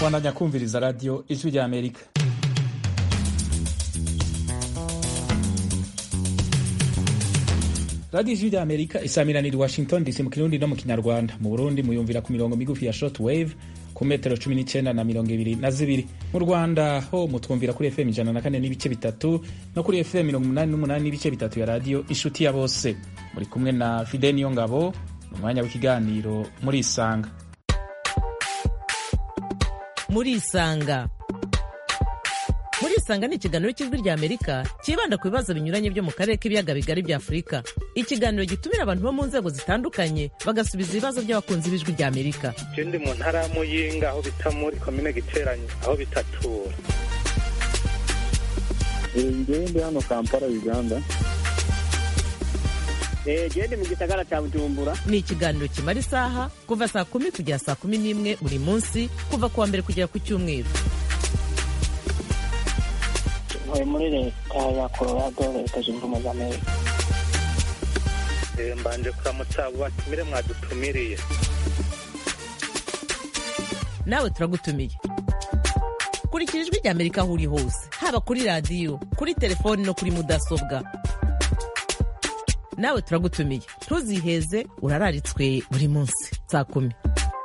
bandanya kumviriza radiyo ijwi rya amerika radiyo ijwi rya amerika isamiranira i washington dc mu kirundi no mu kinyarwanda mu burundi muyumvira ku mirongo migufi ya short wave ku metero cumi n'icyenda na mirongo ibiri na zibiri mu rwanda ho mutwumvira kuri fm ijana na kane n'ibice bitatu no kuri fm mirongo umunani n'umunani n'ibice bitatu ya radiyo inshuti ya bose muri kumwe na fide niyo ngabo mu mwanya w'ikiganiro muri isanga muri isanga muri isanga ni ikiganiro cy'ijwi rya amerika cyibanda ku bibazo binyuranye byo mu karere k'ibiyaga bigari bya afurika ikiganiro gitumira abantu bo mu nzego zitandukanye bagasubiza ibibazo by'abakunzi b'ijwi rya amerika je ndi mu ntara ya muyinga aho bita muri komine giteranye aho bitatura ngewe ndi hano kampala uganda gende mu gisagara cya bujumbura ni ikiganiro kimara isaha kuva saa kumi kugera saa kumi n'imwe buri munsi kuva ku wa mbere kugera ku cyumweru ntuye muri leta ya colorado leta zunze ubumwe za amerika Eh, mbanje kuramutsa abo batumire mwadutumiriye nawe turagutumiye kurikira ijwi rya amerika aho uri hose haba kuri radiyo kuri telefoni no kuri mudasobwa nawe turagutumiye ntuziheze urararitswe buri munsi saa kumi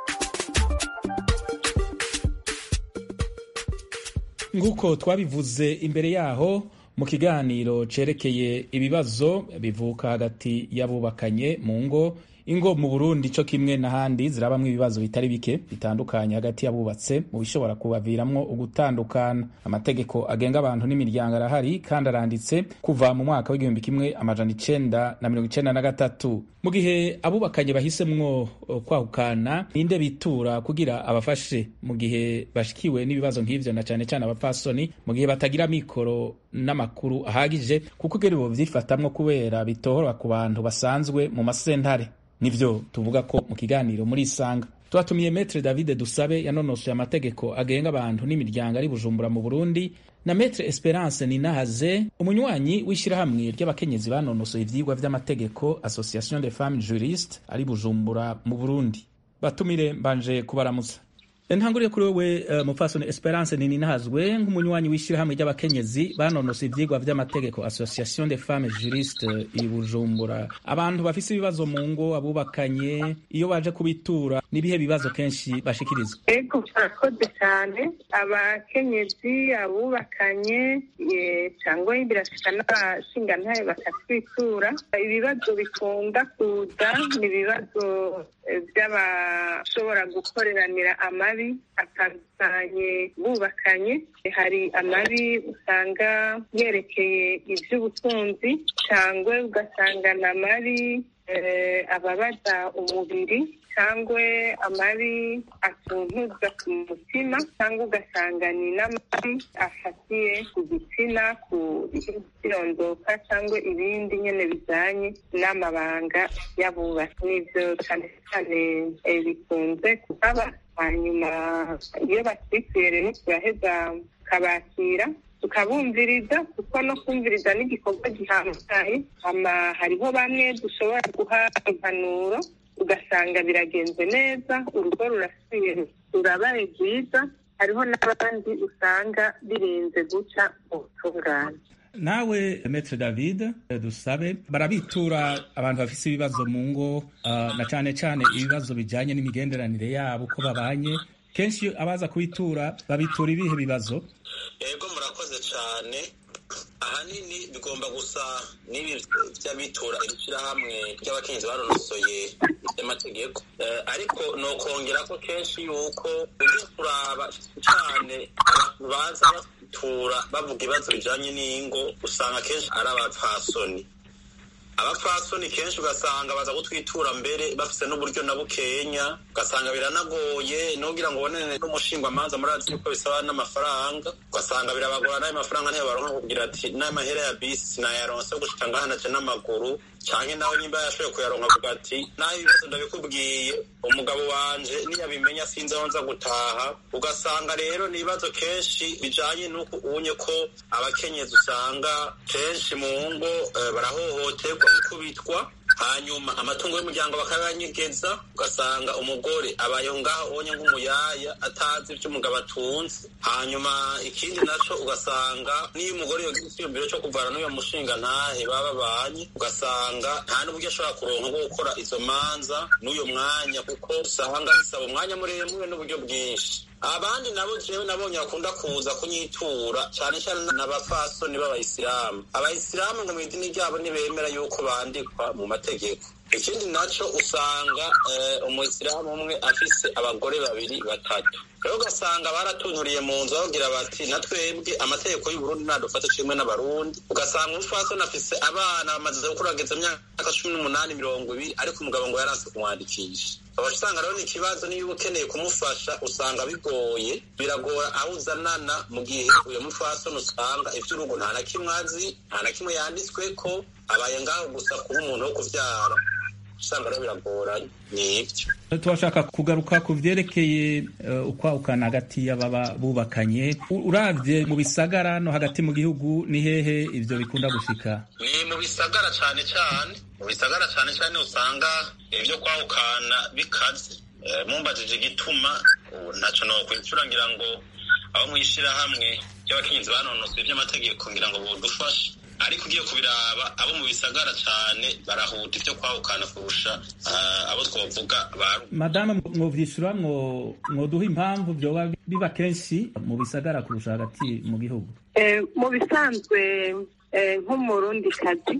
nk'uko twabivuze imbere yaho mu kiganiro cerekeye ibibazo bivuka hagati y'abubakanye mu ngo ingo mu burundi co kimwe n'ahandi zirabamwo ibibazo bitari bike bitandukanye hagati y'abubatse mu bishobora kubaviramwo ugutandukana amategeko agenga abantu n'imiryango arahari kandi aranditse kuva mu mwaka w'igihumbi kimwe amajana icenda na mirongo icenda na gatatu mu gihe abubakanye bahisemwo uh, kwahukana ninde bitura kugira abafashe mu gihe bashikiwe n'ibibazo nk'ivyo na cane cane abapfasoni mu gihe batagira mikoro n'amakuru ahagije kuko ugera bo vyifatamwo kubera bitohora ku bantu basanzwe mu masentare nivyo tuvuga ko mu kiganiro muri isanga twatumiye metre david dusabe yanonosoye amategeko agenga abantu n'imiryango ari bujumbura mu burundi na metre esperance ninahaze umunywanyi w'ishyirahamwe ry'abakenyezi banonosoye ivyigwa vy'amategeko association de femmes juristes ari bujumbura mu burundi batumire mbanje kubaramutsa ntanguriye kuri wowe uh, mupfasoni esperance nininahazwe nk'umunywanyi w'ishyirahamwe ry'abakenyezi banonosoye ivyigwa vy'amategeko association de femmes juristes i bujumbura abantu bafise ibibazo mu ngo abubakanye iyo baje kubitura n'ibihe bibazo kenshi bashikirizwa ego murakoze cyane abakenyezi abubakanye eh, cyangwa birashika n'abashingantahe bakatwitura ibibazo bikunda kuza ni ibibazo eh, by'abashobora gukoreranira amabi atandukanye bubakanye hari amabi usanga yerekeye iby'ubutunzi cyangwa ugasanga ni amabi eh, ababaza umubiri cyangwa amabi atuntuza ku mutima cyangwa ugasanga ni n'amabi afatiye ku gitsina ku kirondoka cyangwa ibindi nyine bijyanye n'amabanga y'abubatsi n'ibyo cyane cyane eh, bikunze kuhaba hanyuma iyo batwituye rero turaheza tukabakira tukabumviriza kuko no kumviriza n'igikorwa gihambaye ama hariho bamwe dushobora guha impanuro ugasanga biragenze neza urugo rurasubiye rurabaye rwiza hariho n'abandi usanga birinze guca mu butungane nawe metre david dusabe barabitura abantu bafise ibibazo mu ngo uh, na cane cane ibibazo bijanye n'imigenderanire yabo uko babanye kenshi iyo abaza kubitura babitura ibihe bibazo yego murakoze cyane ahanini bigomba gusa n'ibi by'abitura ishyirahamwe ry'abakenyezi banonosoye iby'amategeko Eh, ariko nokongera ko kenshi yuko ujya kuraba cyane abantu baza batura bavuga ibibazo bijanye n'ingo usanga kenshi ari abapfasoni abapfasoni kenshi ugasanga baza gutwitura mbere bafise n'uburyo na bukenya ugasanga biranagoye nugira ngo ubonane n'umushingwamanza murazi yuko bisaba n'amafaranga ugasanga birabagora n'ayo mafaranga ntiyo baronka kugira ati n'amahera ya bisi nayaronse yo gushika ngaha naje n'amaguru canke nawe nimba yashoboye kuyaronka avuga ati naho ibibazo ndabikubwiye umugabo wanje niyabimenya sinzi aho nza gutaha ugasanga rero ni ibibazo kenshi bijanye n'uko ubonye ko abakenyezi usanga kenshi mu ngo eh, barahohoterwa gukubitwa hanyuma amatungo y'umuryango bakayanyegeza ugasanga umugore abayeho ngaho ubonye nk'umuyaya atazi ibyo umugabo atunze hanyuma ikindi naco ugasanga niyo umugore yogira icyiyumviro cyo kuvana n'uyo mushinga ntahe baba babanye ugasanga nta n'uburyo ashobora kuronka bwo gukora izo manza n'uyo mwanya kuko usanga bisaba umwanya muremure n'uburyo bwinshi abandi nabo jewe nabonye bakunda kuza kunyitura cyane cyane n'abapfasoni b'abayisilamu abayisilamu ngo mu idini ryabo ntibemera yuko bandikwa mu mategeko ikindi naco usanga umuyisilamu umwe afise abagore babiri batatu rero ugasanga baratunyuriye mu nzu bavugira bati na twebwe amategeko y'uburundi ntadufata kimwe n'abarundi ugasanga umupfasoni afise abana bamaze gukurageza imyaka cumi n'umunani mirongo ibiri ariko umugabo ngo yaranse kumwandikisha ukaba usanga rero ni ikibazo niba ukeneye kumufasha usanga bigoye biragora aho uzanana mu gihe uyu mupfasoni usanga ivy'urugo nta na kimwe azi nta na kimwe yanditsweko abaye ngaho gusa kuba umuntu wo kuvyara usanga rero biragoranye nibyo turashaka kugaruka ku vyerekeye uh, ukwahukana hagati y'ababa bubakanye uravye mu bisagara no hagati mu gihugu ni hehe ivyo bikunda gushika ni mu bisagara cane cane mu bisagara cane cane usanga ibyo kwahukana bikaze mumbajije igituma ntaco nokwicura ngira ngo abo mw'ishirahamwe ry'abakenyezi banonosoye ivy'amategeko ngira ngo bodufashe ariko ugiye kubiraba abo mu bisagara cane barahuta ivyo kwahukana kurusha abo twovuga baru madame mwovyishura mwoduha impamvu vyoba biba kenshi mu bisagara kurusha hagati mu gihugu mu bisanzwe nk'umurundi kazi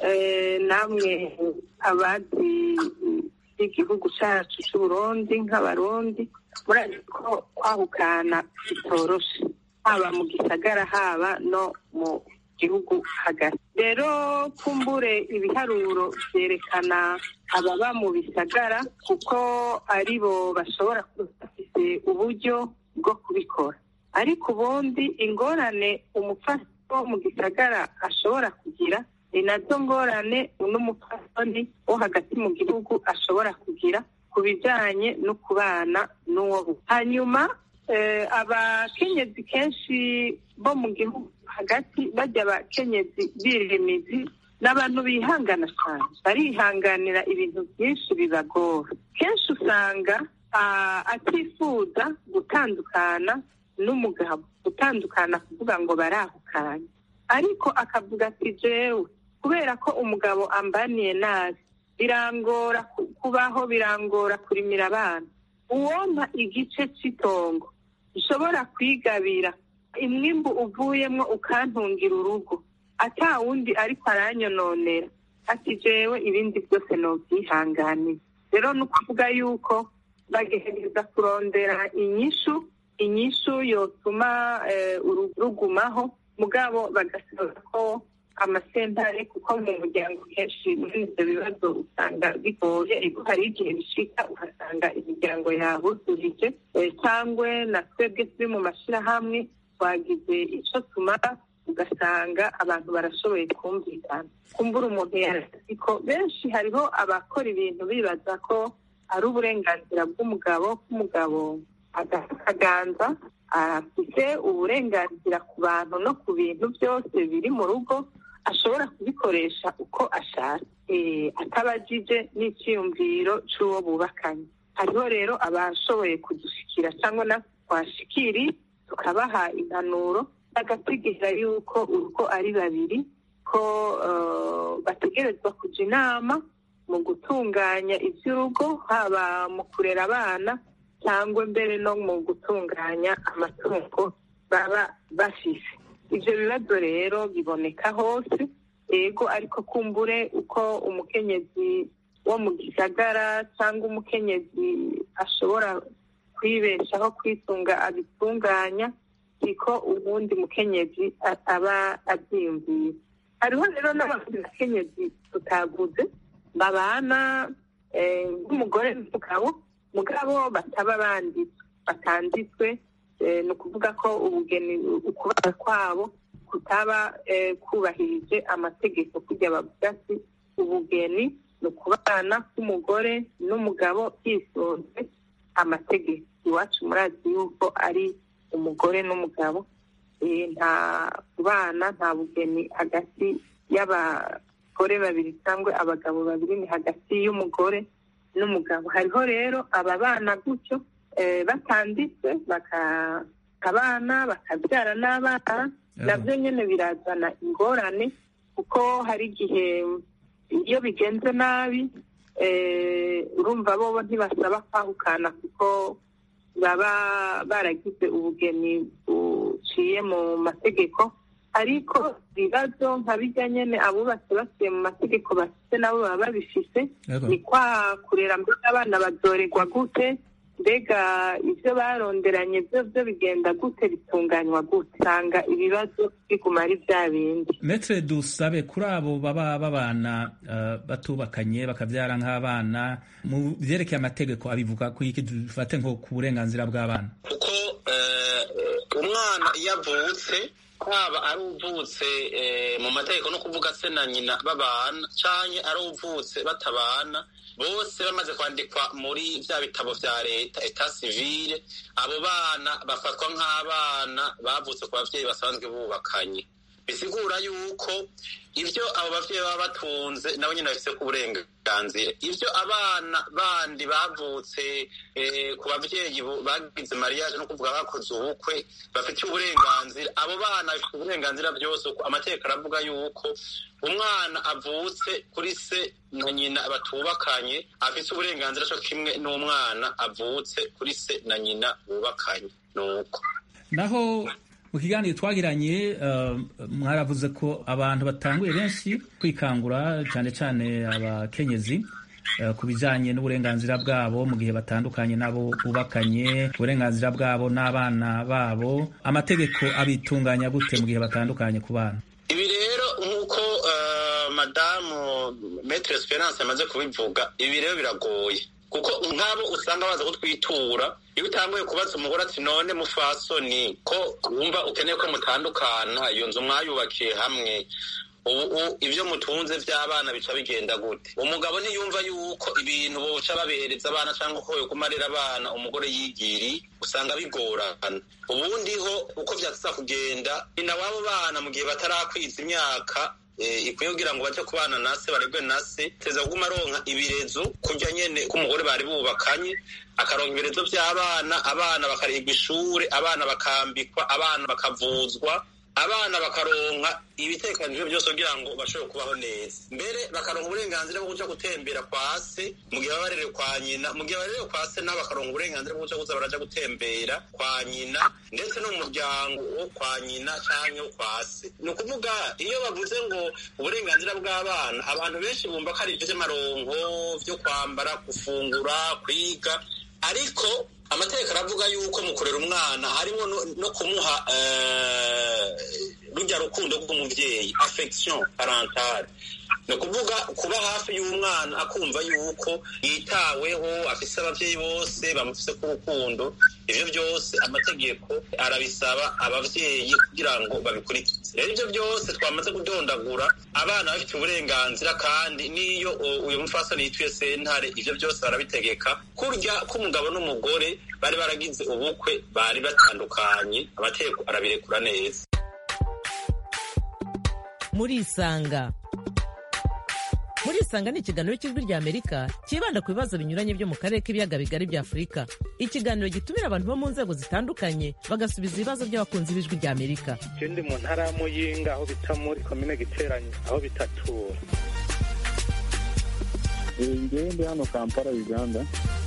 namwe abazi igihugu cacu c'uburundi nk'abarundi murazi ko kwahukana bitoroshe haba mu gisagara haba no mu gihugu hagati rero kumbure ibiharuro vyerekana ababa mu bisagara kuko aribo bashobora kuba bafise uburyo bwo kubikora ariko ubundi ingorane umufasha wo mu gisagara ashobora kugira ni nazo ngorane n'umupfasoni wo hagati mu gihugu ashobora kugira ku bijanye no kubana n'uwo hanyuma abakenyezi kenshi bo mu gihugu hagati bajya abakenyezi birimizi n'abantu bihangana cyane barihanganira ibintu byinshi bibagora kenshi usanga atifuza gutandukana n'umugabo gutandukana kuvuga ngo barahukanye ariko akavuga ati jewe kubera ko umugabo ambaniye nabi birangora kubaho birangora kurimira abana uwompa igice cy'itongo ushobora kwigabira imwimbu uvuyemo ukantungira urugo ata wundi ariko aranyononera ati jewe ibindi byose nobyihanganiye rero ni ukuvuga yuko bagerageza kurondera inyishu inyishu yotuma rugumaho mugabo bagasaba ko amasentare kuko mu muryango kenshi muri ibyo bibazo usanga bigoye hari igihe bishika ugasanga imiryango yabuzurije cyangwa na twebwe turi mu mashyirahamwe twagize icyo tumara ugasanga abantu barashoboye kumvikana kumbura umuntu yarazi ko benshi hariho abakora ibintu bibaza ko ari uburenganzira bw'umugabo k'umugabo akaganza afite uburenganzira ku bantu no ku bintu byose biri mu rugo ashobora kubikoresha uko ashaka atabajije n'icyiyumviro cy'uwo bubakanye hariho rero abashoboye kudushikira cyangwa na twashikiri tukabaha impanuro bagategereza yuko urugo ari babiri ko bategerezwa kujya inama mu gutunganya iby'urugo haba mu kurera abana cyangwa mbere no mu gutunganya amatungo baba bafise ibyo bibazo rero biboneka hose yego ariko kumbure uko umukenyezi wo mu gisagara cyangwa umukenyezi ashobora kwibeshaho kwitunga abitunganya siko ubundi mukenyezi aba abyiyumviye hariho rero n'abandi bakenyezi tutaguze babana nk'umugore n'umugabo mugabo bataba banditswe batanditswe ni ukuvuga ko ubugeni ukubana kwabo kutaba kubahirije amategeko kujya bavuga ati ubugeni ni ukubana k'umugore n'umugabo hisunze amategeko iwacu murazi yuko ari umugore n'umugabo nta kubana nta bugeni hagati abagore babiri cyangwa abagabo babiri ni hagati y'umugore n'umugabo hariho rero aba bana gutyo eh, batanditse bakabana bakabyara n'abana nabyo nyine birazana ingorane kuko hari igihe iyo bigenze nabi eh, urumva bobo ntibasaba kwahukana kuko baba baragize ubugeni buciye mu mategeko ariko ibibazo nka bijya nyine abubatse basuye mu mategeko bafite nabo baba babifise Yego. ni kwa kurera mbega abana bazorerwa gute mbega ibyo baronderanye byo byo bigenda gute bitunganywa gute usanga ibibazo biguma ari bya bindi metre dusabe kuri abo baba babana uh, batubakanye bakabyara nk'abana mu byerekeye amategeko abivuga ku iki dufate nko ku burenganzira bw'abana kuko eh, umwana iyo avutse haba ari uvutse eh, mu mategeko no kuvuga se na nyina babana canke ari uvutse batabana bose bamaze kwandikwa muri vya bitabo vya leta etat civile abo bana bafatwa nk'abana bavutse ku bavyeyi basanzwe bubakanye bisigura yuko ivyo abo bavyeyi baba batunze nabo nyine bafise ku burenganzira ivyo abana bandi bavutse eh, ku bavyeyi bu- bagize mariage no kuvuga bakoze ubukwe bafitiye uburenganzira abo bana bafite uburenganzira byose kuko amategeko aravuga yuko umwana avutse kuri se na nyina batubakanye afite uburenganzira cyo kimwe n'umwana avutse kuri se na nyina bubakanye nuko naho mu kiganiro twagiranye uh, mwaravuze ko abantu batanguye benshi kwikangura cyane cyane abakenyezi uh, ku bijanye n'uburenganzira bwabo mu gihe batandukanye nabo bubakanye uburenganzira bwabo n'abana babo amategeko abitunganya gute mu gihe batandukanye ku bana ibi rero nk'uko eh, madamu metre esperance yamaze kubivuga ibi rero biragoye kuko nk'abo usanga baza kutwitura iyo utanguye kubaza umugore ati none mufasoni ko wumva ukeneye ko mutandukana iyo nzu mwayubakiye hamwe ubu u- ibyo mutunze by'abana bica bigenda gute umugabo ntiyumva yuko ibintu boca babihereza abana cyangwa ko yokumarira abana umugore yigiri usanga bigorana ubundi ho uko byatuza kugenda nyina w'abo bana mu gihe batarakwiza imyaka eh, ikwiye kugira ngo baje kubana na se barebwe na se teza kuguma aronka ibirezo kurya nyene k'umugore bari bubakanye akaronka ibirezo by'abana abana bakarihirwa ishure abana bakambikwa abana bakavuzwa abana bakaronka ibitekanijwe byose kugira ngo bashobore kubaho neza mbere bakaronka uburenganzira bwo kuja gutembera kwa se mu gihe baba barerewe kwa nyina mu gihe barerewe kwa se nabo bakaronka uburenganzira bwo kuja kuza baraja gutembera kwa nyina ndetse no mu muryango wo kwa nyina canke wo kwa se ni ukuvuga iyo bavuze ngo uburenganzira bw'abana abantu benshi bumva ko ari ivyo vy'amaronko vyo kwambara gufungura kwiga ariko amategeko aravuga yuko mu kurera umwana harimo no, no kumuha eh, rujya rukundo rw'umuvyeyi affection parentale ni ukuvuga kuba hafi y'umwana akumva yuko yitaweho afise abavyeyi bose bamufise ku rukundo ivyo byose amategeko arabisaba abavyeyi kugira ngo babikurikize rero ivyo byose twamaze kudondagura abana bafite uburenganzira kandi n'iyo uh, uyu mufasoni yitwiye sentare ivyo byose barabitegeka kurya k'umugabo n'umugore bari baragize ubukwe bari batandukanye amategeko arabirekura neza murisanga murisanga ni ikiganiro cy'ijwi rya amerika cyibanda ku bibazo binyuranye byo mu karere k'ibiyaga bigari bya afurika ikiganiro gitumira abantu bo mu nzego zitandukanye bagasubiza ibibazo by'abakunzi b'ijwi rya amerika je ndi mu ntara ya muyinga aho bita muri komine giteranyi aho bitatura ngewe ndi hano kampala uganda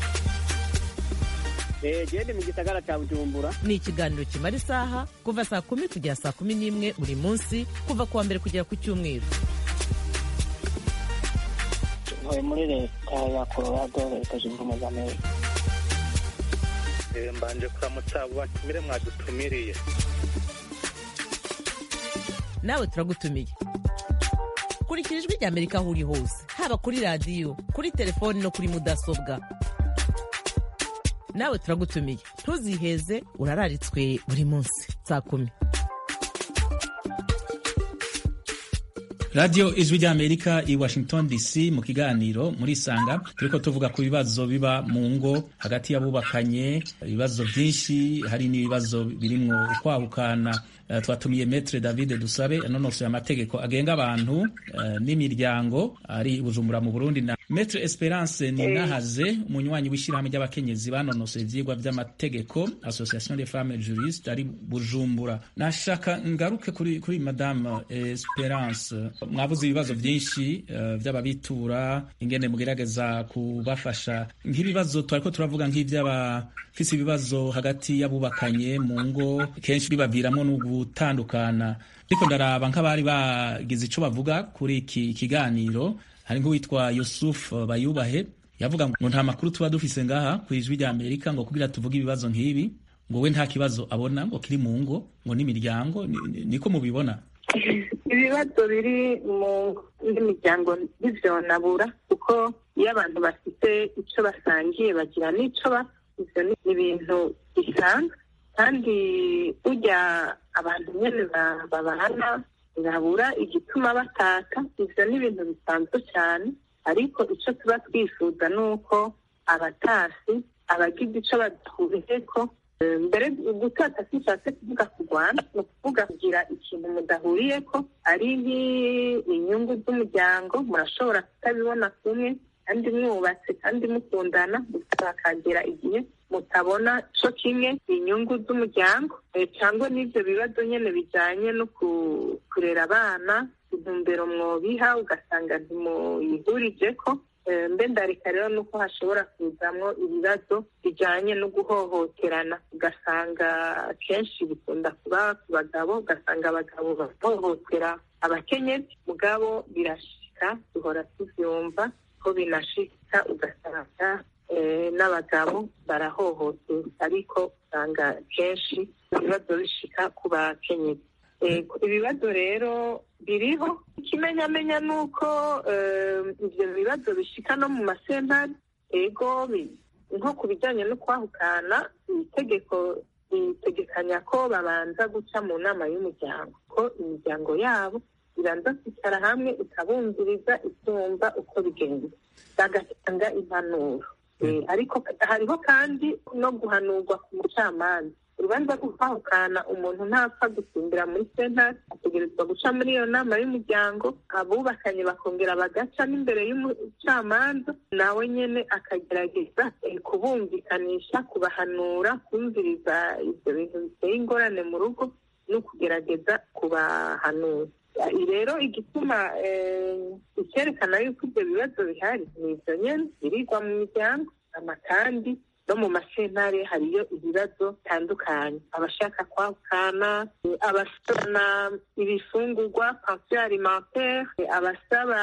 gende mu gisagara cya bujumbura ni ikiganiro kimara isaha kuva saa kumi kugera saa kumi n'imwe buri munsi kuva ku wa mbere kugera ku cyumweru ntuye muri leta ya colorado leta zunze ubumwe za amerika Eh, mbanje kuramutsa abo batumire mwadutumiriye nawe turagutumiye kurikira ijwi rya amerika aho uri hose haba kuri radiyo kuri telefoni no kuri mudasobwa nawe turagutumiye ntuziheze urararitswe buri munsi saa kumi radiyo ijwi ry'amerika i washington dc mu kiganiro muri sanga turiko tuvuga ku bibazo biba mu ngo hagati y'abubakanye ibibazo byinshi hari n'ibibazo birimwo ukwahukana Uh, twatumiye metre david dusabe anonosoye amategeko agenga abantu uh, n'imiryango ari bujumbura mu burundi na metre esperance ninahaze umunywanyi w'ishyirahamwe ry'abakenyezi banonosoye ivyigwa vy'amategeko association des femmes juristes ari bujumbura nashaka ngaruke kuri, kuri madame esperance mwavuze ibibazo vyinshi uh, vy'ababitura ingene mugerageza kubafasha nk'ibibazo twariko turavuga nk'ivy'abafise ibibazo hagati y'abubakanye mu ngo kenshi bibaviramwo n'ubu gutandukana ariko ndaraba nk'abari bagize ico bavuga kuri iki kiganiro hari nk'uwitwa Yusuf Bayubahe yavuga ngo nta makuru tuba dufise ngaha ku ijwi rya Amerika ngo kugira tuvuge ibibazo nk'ibi ngo we nta kibazo abona ngo kiri mu ngo ngo n'imiryango niko mubibona ibibazo biri mu n'imiryango ntivyonabura kuko iyo abantu bafite ico basangiye bagira n'ico bafise ni ibintu bisanzwe kandi burya abantu nyine babana babura igituma bataka ivyo ni ibintu bisanzwe cyane ariko icyo tuba twifuza ni uko abatasi abagize icyo badahuriyeko mbere gutata sishatse kuvuga kurwana ni ukuvuga kugira ikintu mudahuriyeko ari nk'inyungu z'umuryango murashobora kutabibona kumwe kandi mwubatse kandi mukundana hakagera igihe mutabona co kimwe inyungu z'umuryango cyangwa n'ivyo bibazo nyene bijanye no kurera abana intumbero mwobiha ugasanga ntimuyihurijeko mbe ndareka rero nuko hashobora kuzamwo ibibazo bijanye no guhohoterana ugasanga kenshi bikunda kuba ku bagabo ugasanga abagabo bahohotera abakenyezi mugabo birashika duhora tuvyumva ko binashika ugasanga n'abagabo barahohoterwa ariko usanga kenshi ibibazo bishika ku bakenyezi ibibazo rero biriho ikimenyamenya ni uko ibyo bibazo bishika no mu masentari ego nko ku bijyanye no kwahukana itegeko ritegekanya ko babanza guca mu nama y'umuryango ko imiryango yabo ibanza kwicara hamwe ikabumviriza itumva uko bigenda bagatanga impanuro ariko hariho kandi no guhanurwa ku mucamanza urubanza rwo kwahukana umuntu ntapfa gusimbira muri sentare ategerezwa guca muri iyo nama y'umuryango abubakanye bakongera bagaca n'imbere y'umucamanza nawe nyine akagerageza kubumvikanisha kubahanura kumviriza ibyo bintu biteye ingorane mu rugo no kugerageza kubahanura rero igituma icyerekana yuko ibyo bibazo bihari ni ibyo nyine birigwa mu miryango amakandi no mu masentare hariyo ibibazo bitandukanye abashaka kwahukana abasabana ibifungurwa pansiyo alimentaire abasaba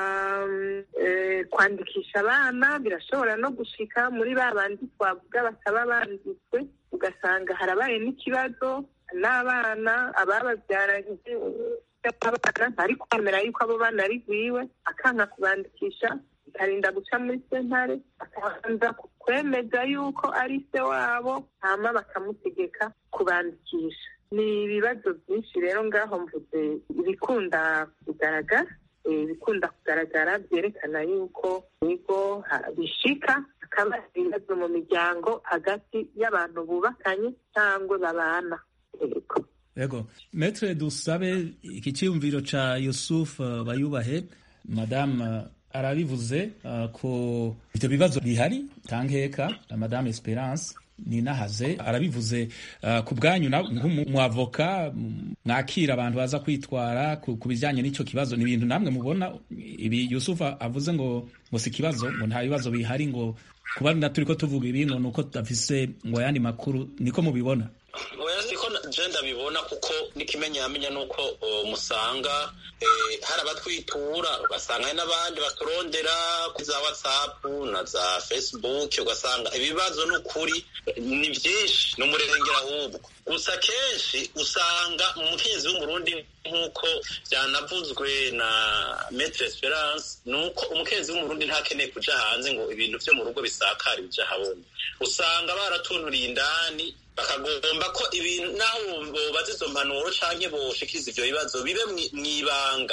kwandikisha abana birashobora no gushika muri ba bandi twavuga bataba banditswe ugasanga harabaye n'ikibazo n'abana abababyaranye abana ntari kwemera yuko abo bana ari gwiwe akanka kubandikisha bikarinda guca muri sentare akabanza kwemeza yuko ari se wabo hama bakamutegeka kubandikisha ni ibibazo byinshi rero ngaho mvuze ibikunda kugaragara ibikunda kugaragara byerekana yuko ibigo bishika hakaba ibibazo mu miryango hagati y'abantu bubakanye cyangwa babana yego metre dusabe iki cyiyumviro ca yusuf bayubahe madame arabivuze uh, ko ivyo bibazo bihari tankeka na madame esperance ninahaze arabivuze uh, ku bwanyu nk'umwavoka mwakira abantu baza kwitwara ku bijyanye n'icyo kibazo ni ibintu namwe mubona ibi yusufa avuze ngo ngo si ikibazo ngo nta bibazo bihari ngo kuba na turi ko tuvuga ibi ngo ni uko tudafise ngo ayandi makuru niko mubibona oya siko je ndabibona kuko n'ikimenyamenya nuko musanga hari abatwitura ugasanga hari n'abandi baturondera kuri za whatsapp na za facebook ugasanga ibibazo n'ukuri ni byinshi ni umurengera ahubwo gusa kenshi usanga umuhinzi w'umurundi nk'uko byanavuzwe na metre esperance ni uko umuhinzi w'umurundi ntakeneye kuja hanze ngo ibintu vyo mu rugo bisakare bija habona usanga baratunuriye indani bakagomba ko ibintu naho bobaza izo mpanuro canke boshikiriza ivyo bibazo bibe mw'ibanga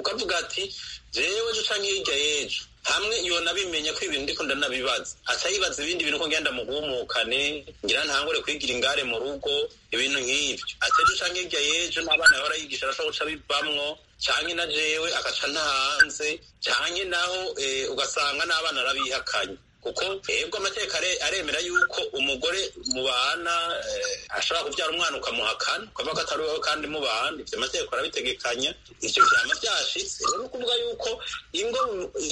ukavuga ati jewe ejo canke hirya y'ejo hamwe yonabimenya ko ibintu ndiko ndanabibaza aca yibaza ibindi bintu ko ngenda muhumukane ngira ntangure kwigira ingare mu rugo ibintu nk'ivyo ati ejo canke hirya y'ejo n'abana yahora yigisha arashobora guca bivamwo canke na jewe agaca ntahanze canke naho ugasanga n'abana arabihakanye kuko ebwe amateka aremera yuko umugore mubana ashobora kubyara umwana ukamuhakana ukavuga ko atari wowe kandi mubana ivyo amategeko arabitegekanya ivyo vyama vyashitse rero ukuvuga yuko ingo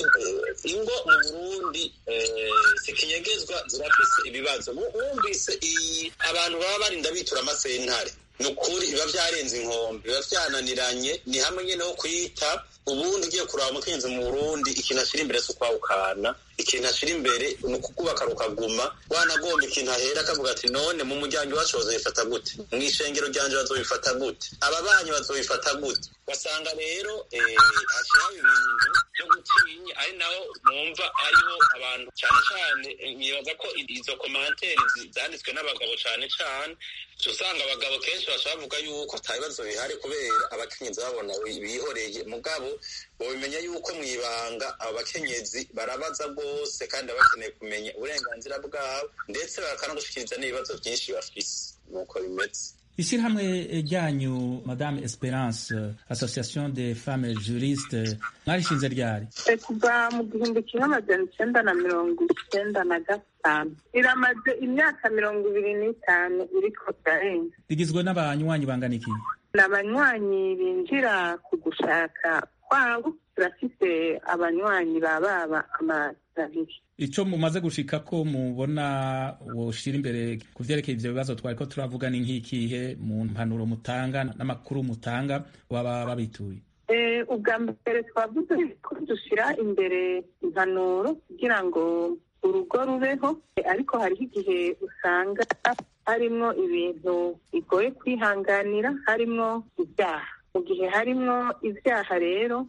ingo mu burundi zikinyegezwa zirafise ibibazo wumvise abantu baba barinda bitura amasentare ni ukuri biba vyarenze inkombe biba vyananiranye ni hamwe nyene ho kwita ubundi ugiye kuraba umukenyezi mu burundi ikintu ashira imbere si ukwawukana ikintu ashira imbere ni ukukubaka rukaguma wanagomba ikintu ahera akavuga ati none mu muryango iwacu bazobifata gute mu ishengero ryanje bazobifata gute ababanyi bazobifata gute ugasanga rero hashiraho ibintu vyo gutinya ari naho mwumva hariho abantu cane cane nibaza ko izo komanteri zanditswe n'abagabo cane cane usanga abagabo kenshi bashobora bavuga yuko ata bibazo bihari kubera abakenyezi babona bihoreye mugabo bobimenya yuko mu ibanga abo bakenyezi barabaza rwose kandi baba bakeneye kumenya uburenganzira bwabo ndetse bakanagushikiriza n'ibibazo byinshi bafise nuko bimeze ishyirahamwe ryanyu madame esperance association des femmes juristes mwarishinze ryari kuva mu gihumbi kimwe amajana icenda na mirongo icenda na gatanu iramaze imyaka mirongo ibiri n'itanu iriko irarenga rigizwe n'abanywanyi bangana iki ni abanywanyi binjira ku gushaka kwabo turafise abanywanyi bababa amabiri ico mumaze gushika ko mubona woshira imbere ku vyerekeye ivyo bibazo twariko turavuga ni nk'ikihe mu mpanuro mutanga n'amakuru mutanga baba babituye ubwa mbere twavuze ko dushira imbere impanuro kugira ngo urugo rubeho ariko hariho igihe usanga harimwo ibintu bigoye kwihanganira harimwo ibyaha mu gihe harimwo ibyaha rero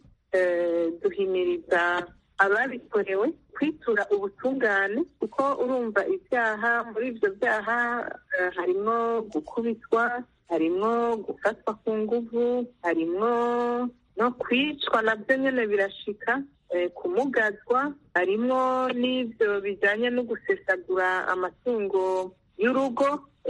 duhimiriza ababikorewe kwitura ubutungane kuko urumva ibyaha muri ibyo byaha harimwo gukubitwa harimwo gufatwa ku nguvu harimwo no kwicwa nabyo nyine birashika kumugazwa harimwo n'ibyo bijyanye no gusesagura amatungo y'urugo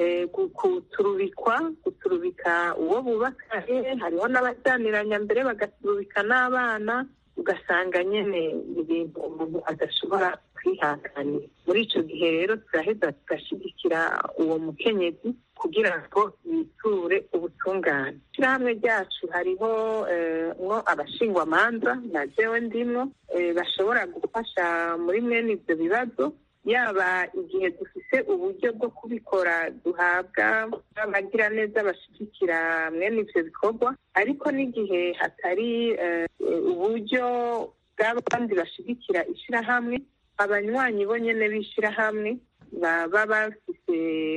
guturubikwa guturubika uwo bubakanye hariho n'abajyaniranya mbere bagaturubika n'abana ugasanga nyine ibintu umuntu adashobora kwihanganira muri icyo gihe rero turaheza tugashyigikira uwo mukenyezi kugira ngo yiture ubutungane ishyirahamwe ryacu hariho mwo abashingwamanza na jewe ndimwo bashobora gufasha muri mwene ibyo bibazo yaba igihe dufite uburyo bwo kubikora duhabwa abagiraneza bashyigikira mwene ibyo bikorwa ariko n'igihe hatari uburyo bw'abandi bashyigikira ishyirahamwe abanywanyi bo nyine b'ishyirahamwe baba bafite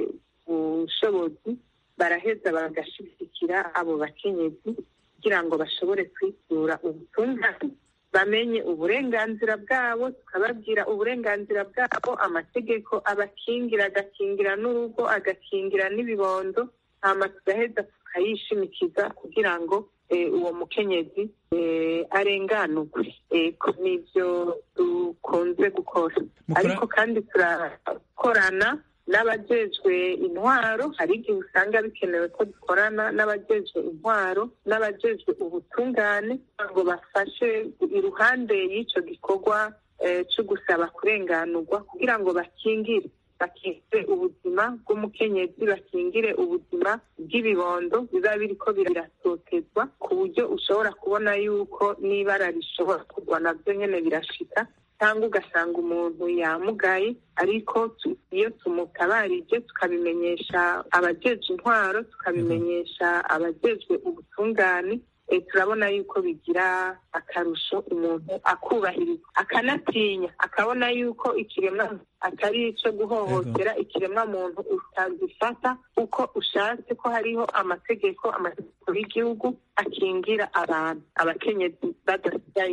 ubushobozi baraheza bagashyigikira abo bakenyezi kugira ngo bashobore kwitura ubutungane bamenye uburenganzira bwabo tukababwira uburenganzira bwabo amategeko abakingira agakingira n'urugo agakingira n'ibibondo hama tugaheza tukayishimikiza kugira ngo uwo mukenyezi arenganurwe nibyo dukunze gukora ariko kandi turakorana n'abajejwe intwaro hari igihe usanga bikenewe ko dukorana n'abajejwe intwaro n'abajejwe ubutungane ngo bafashe iruhande y'icyo gikorwa cyo gusaba kurenganurwa kugira ngo bakingire bakingire ubuzima bw'umukenyezi bakingire ubuzima bw'ibibondo biba biriko biratotezwa ku buryo ushobora kubona yuko n'ibara rishobora kugwa nabyo nyine birashika cyangwa ugasanga umuntu yamugaye ariko iyo tumutabarije tukabimenyesha abajejwe intwaro tukabimenyesha abajejwe ubutungane turabona yuko bigira akarusho umuntu akubahirizwa akanatinya akabona yuko ikiremwa atari icyo guhohotera ikiremwa muntu utagifata uko ushatse ko hariho amategeko amategeko y'igihugu akingira abantu abakenyezi badasigaye inyuma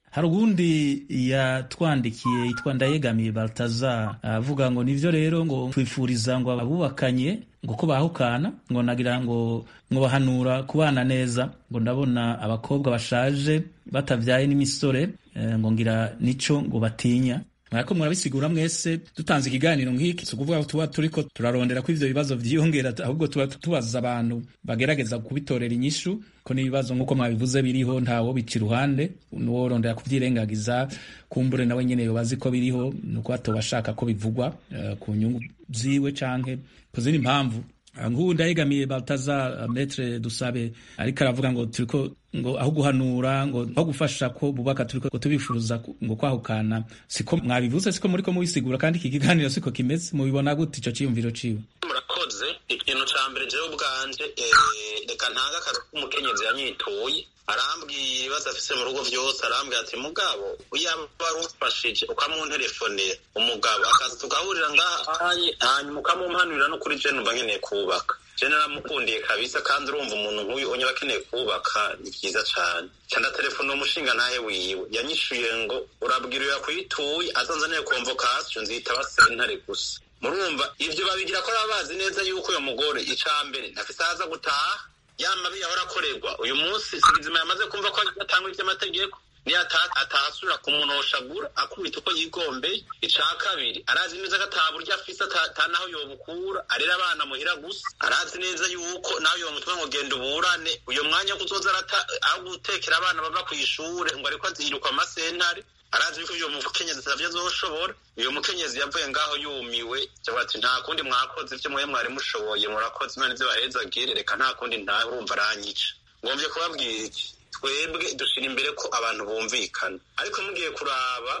hari ubundi yatwandikiye yitwa ndayegamiye baltazar avuga ngo nivyo rero ngo twifuriza ngo abubakanye ngo ko bahukana ngo nagira ngo ngo bahanura kubana neza ngo ndabona abakobwa bashaje batavyaye n'imisore eh, ngo ngira nico ngo batinya mwariko murabisigura mwese dutanze ikiganiro nk'iki si ukuvuga ko tuba turiko turarondera ko ivyo bibazo vyiyongera ahubwo tuba tubaza abantu bagerageza kubitorera inyishu ko n'ibibazo nk'uko mwabivuze biriho ntawo bica iruhande n'uworondera kuvyirengagiza kumbure nawe nyene yobazi ko biriho nuko atoba ashaka ko bivugwa uh, ku nyungu ziwe canke ku zindi mpamvu nk'ubu ndayegamiye baltaza metre dusabe ariko aravuga ngo turiko ngo aho guhanura ngo aho gufasha ko bubaka turiko tubifuza ngo kwahukana siko mwabivuze siko muriko mubisigura kandi iki kiganiro siko kimeze mubibona gute ico ciyumviro ciwe murakoze ikintu ca mbere jewe ubwanje reka ntanga akazi k'umukenyezi yanyituye arambwiye ibibazo afise mu rugo vyose arambwira ati mugabo uyaba warumfashije ukamunterefonera umugabo akaza tugahurira ngaha hanyuma ukamumpanurira no kuri je numva nkeneye kubaka je naramukundiye kabisa kandi urumva umuntu nk'uyu onyaba akeneye kubaka ni vyiza cane ca ndatelefona umushinga ntahe wiwe yanyishuye ngo urabwira uyo yakwituye azanzaniye konvokasiyo nzitaba sentare gusa murumva ivyo babigira ko baba bazi neza yuko uyo mugore ica mbere ntafise aza gutaha yama biyahora akorerwa uyu munsi sigizima yamaze kumva ko atanga ivy'amategeko niyo atahasubira kumunoshagura akubita uko yigombeye ica kabiri arazi neza ko ata buryo afise ata naho yobukura arera abana muhira gusa arazi neza yuko nawe yomutuma ngo genda uburane uyo mwanya wo kuzoza aho gutekera abana bava kw'ishure ngo ariko aziruka amasentare arazi yuko uyo mukenyezi atavyo azoshobora uyo mukenyezi yavuye ngaho yumiwe javuga ati nta kundi mwakoze ivyo mwe mwari mushoboye murakoze imana ivyo bahezagire reka nta kundi nta urumva aranyica ngomvye kubabwira iki twebwe dushira imbere ko abantu bumvikana ariko mugiye kuraba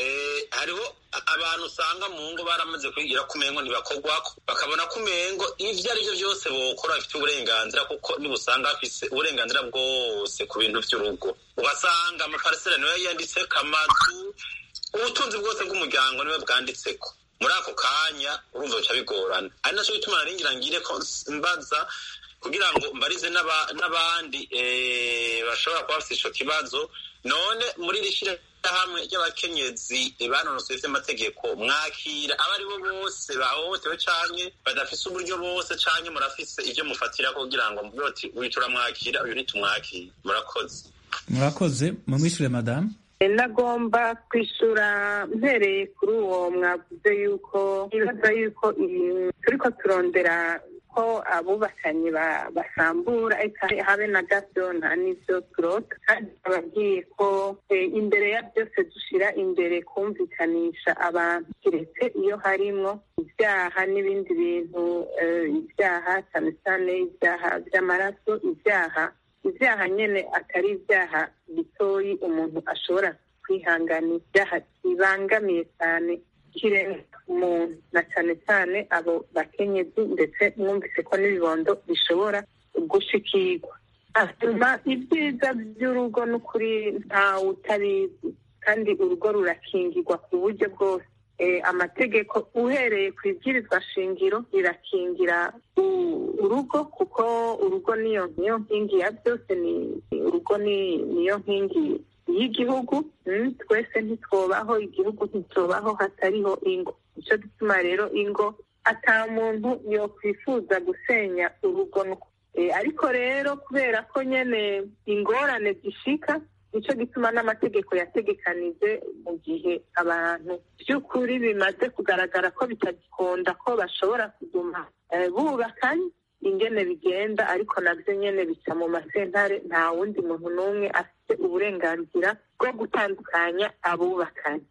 hariho abantu usanga mu ngo baramaze kwigira ko umengo ntibakorwako bakabona ko umengo ivyo ari vyo vyose bokora bafite uburenganzira kuko niba usanga bafise uburenganzira bwose ku bintu vy'urugo ugasanga amaparisera niwe yanditseko amazu ubutunzi bwose bw'umuryango niwe bwanditseko muri ako kanya urumva bica bigorana ari naco bituma naringira ngire ko mbaza kugira ngo mbarize n'abandi bashobora kuba bafite ico kibazo none muri iri shirahamwe ry'abakenyezi banonosoye ivy'amategeko mwakira abo ari bo bose bahohotewe canke badafise uburyo bose canke murafise ivyo mufatira kugira ngo mvuge ati uyu turamwakira uyu ntitumwakira murakoze murakoze mumwishure madamu nagomba kwishura mpereye kuri uwo mwavuze yuko ibaza yuko turiko turondera ko abubakanye basambura habe na gato nta n'ivyo turota kandi ababwiye ko imbere ya byose dushira imbere kumvikanisha abantu kiretse iyo harimwo ibyaha n'ibindi bintu ibyaha cyane cyane ibyaha by'amaraso ibyaha ibyaha nyene atari ibyaha bitoyi umuntu ashobora kwihanganira ibyaha bibangamiye cyane kirenga umuntu na cyane cyane abo bakenyezi ndetse mwumvise ko n'ibibondo bishobora gushikirwa hanyuma ibyiza by'urugo n'ukuri ntawe utabizi kandi urugo rurakingirwa ku buryo bwose amategeko uhereye ku ibwirizwa shingiro rirakingira urugo kuko urugo niyo niyo nkingi ya byose ni urugo niyo nkingi y'igihugu twese ntitwobaho igihugu ntitwobaho hatariho ingo nicyo gituma rero ingo ata muntu yokwifuza gusenya urugo ariko rero kubera ko nyine ingorane zishika nicyo gituma n'amategeko yategekanije mu gihe abantu by'ukuri bimaze kugaragara ko bitagikunda ko bashobora kuguma bubakanye ingene bigenda ariko nabyo nyine bica mu masentare nta wundi muntu n'umwe afite uburenganzira bwo gutandukanya abubakanye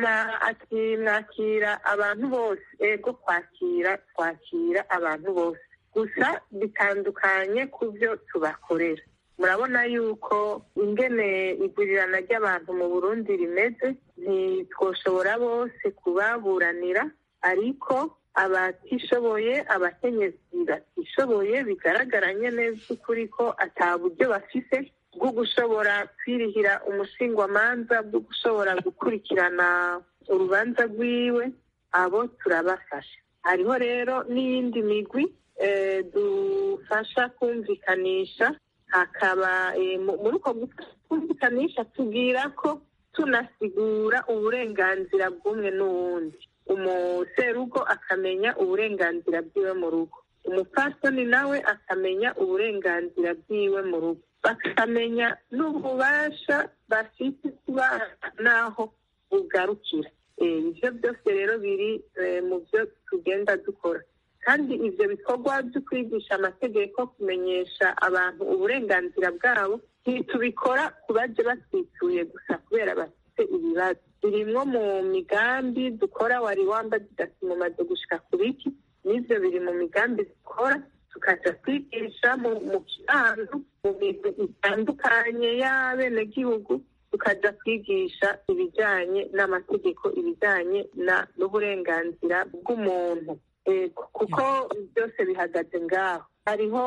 ati mwakira abantu bose ego kwakira twakira abantu bose gusa bitandukanye ku byo tubakorera murabona yuko ingene igurirana ry'abantu mu burundi rimeze ntitwoshobora bose kubaburanira ariko abatishoboye abakenyezi batishoboye bigaragaranye neza ukuri ko ata buryo bafise bwo gushobora kwirihira umushingwamanza bwo gushobora gukurikirana urubanza rwiwe abo turabafasha hariho rero n'iyindi migwi dufasha kumvikanisha hakaba muri uko kumvikanisha tubwira ko tunasigura uburenganzira bw'umwe n'uwundi umuserugo akamenya uburenganzira bwiwe mu rugo umupfasoni nawe akamenya uburenganzira bwiwe mu rugo bakamenya n'ububasha bafite kuba n'aho bugarukira ibyo byose rero biri mu byo tugenda dukora kandi ibyo bikorwa byo kwigisha amategeko kumenyesha abantu uburenganzira bwabo ntitubikora ku baje batwituye gusa kubera bafite ibibazo birimwo mu migambi dukora wari wambaye mumaze gushika ku biki n'ibyo biri mu migambi dukora tukaja kwigisha mu kibanza mu bintu bitandukanye y'abenegihugu tukaja kwigisha ibijanye n'amategeko ibijanye n'uburenganzira bw'umuntu kuko byose bihagaze ngaho hariho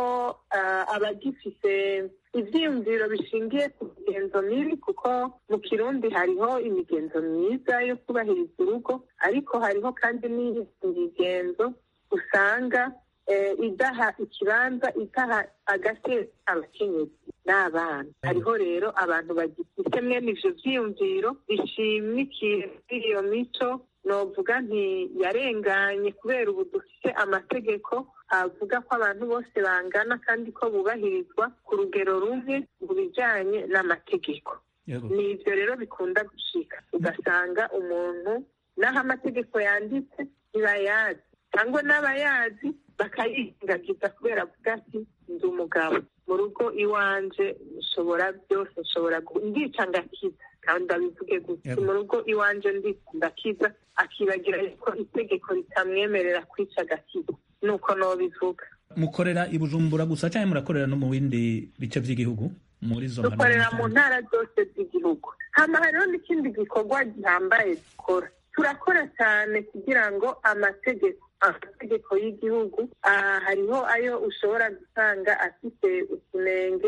abagifise ivyiyumviro bishingiye ku migenzo mibi kuko mu kirundi hariho imigenzo myiza yo kubahiriza urugo ariko hariho kandi n'imigenzo usanga idaha ikibanza idaha agateka abakenyezi n'abana hariho rero abantu bagifite mwene ivyo vyiyumviro bishimikiye kuri iyo mico novuga nti yarenganye kubera ubu dufite amategeko avuga ko abantu bose bangana kandi ko bubahirizwa ku rugero rumwe mu bijanye n'amategeko ni ivyo rero bikunda gushika ugasanga umuntu n'aho amategeko yanditse ntibayazi cyangwa n'abayazi bakayirengagiza kubera avuga ati ndi umugabo mu rugo iwanje nshobora byose nshobora ndica ngakiza kandi abivuge gutya mu rugo iwanje ndica ndakiza akibagira ko itegeko ritamwemerera kwica agakiza nuko nobivuga mukorera i bujumbura gusa cyangwa murakorera no mu bindi bice by'igihugu muri zo dukorera mu ntara zose z'igihugu hama hariho n'ikindi gikorwa gihambaye dukora turakora cyane kugira ngo amategeko amategeko y'igihugu hariho ayo ushobora gusanga afite utunenge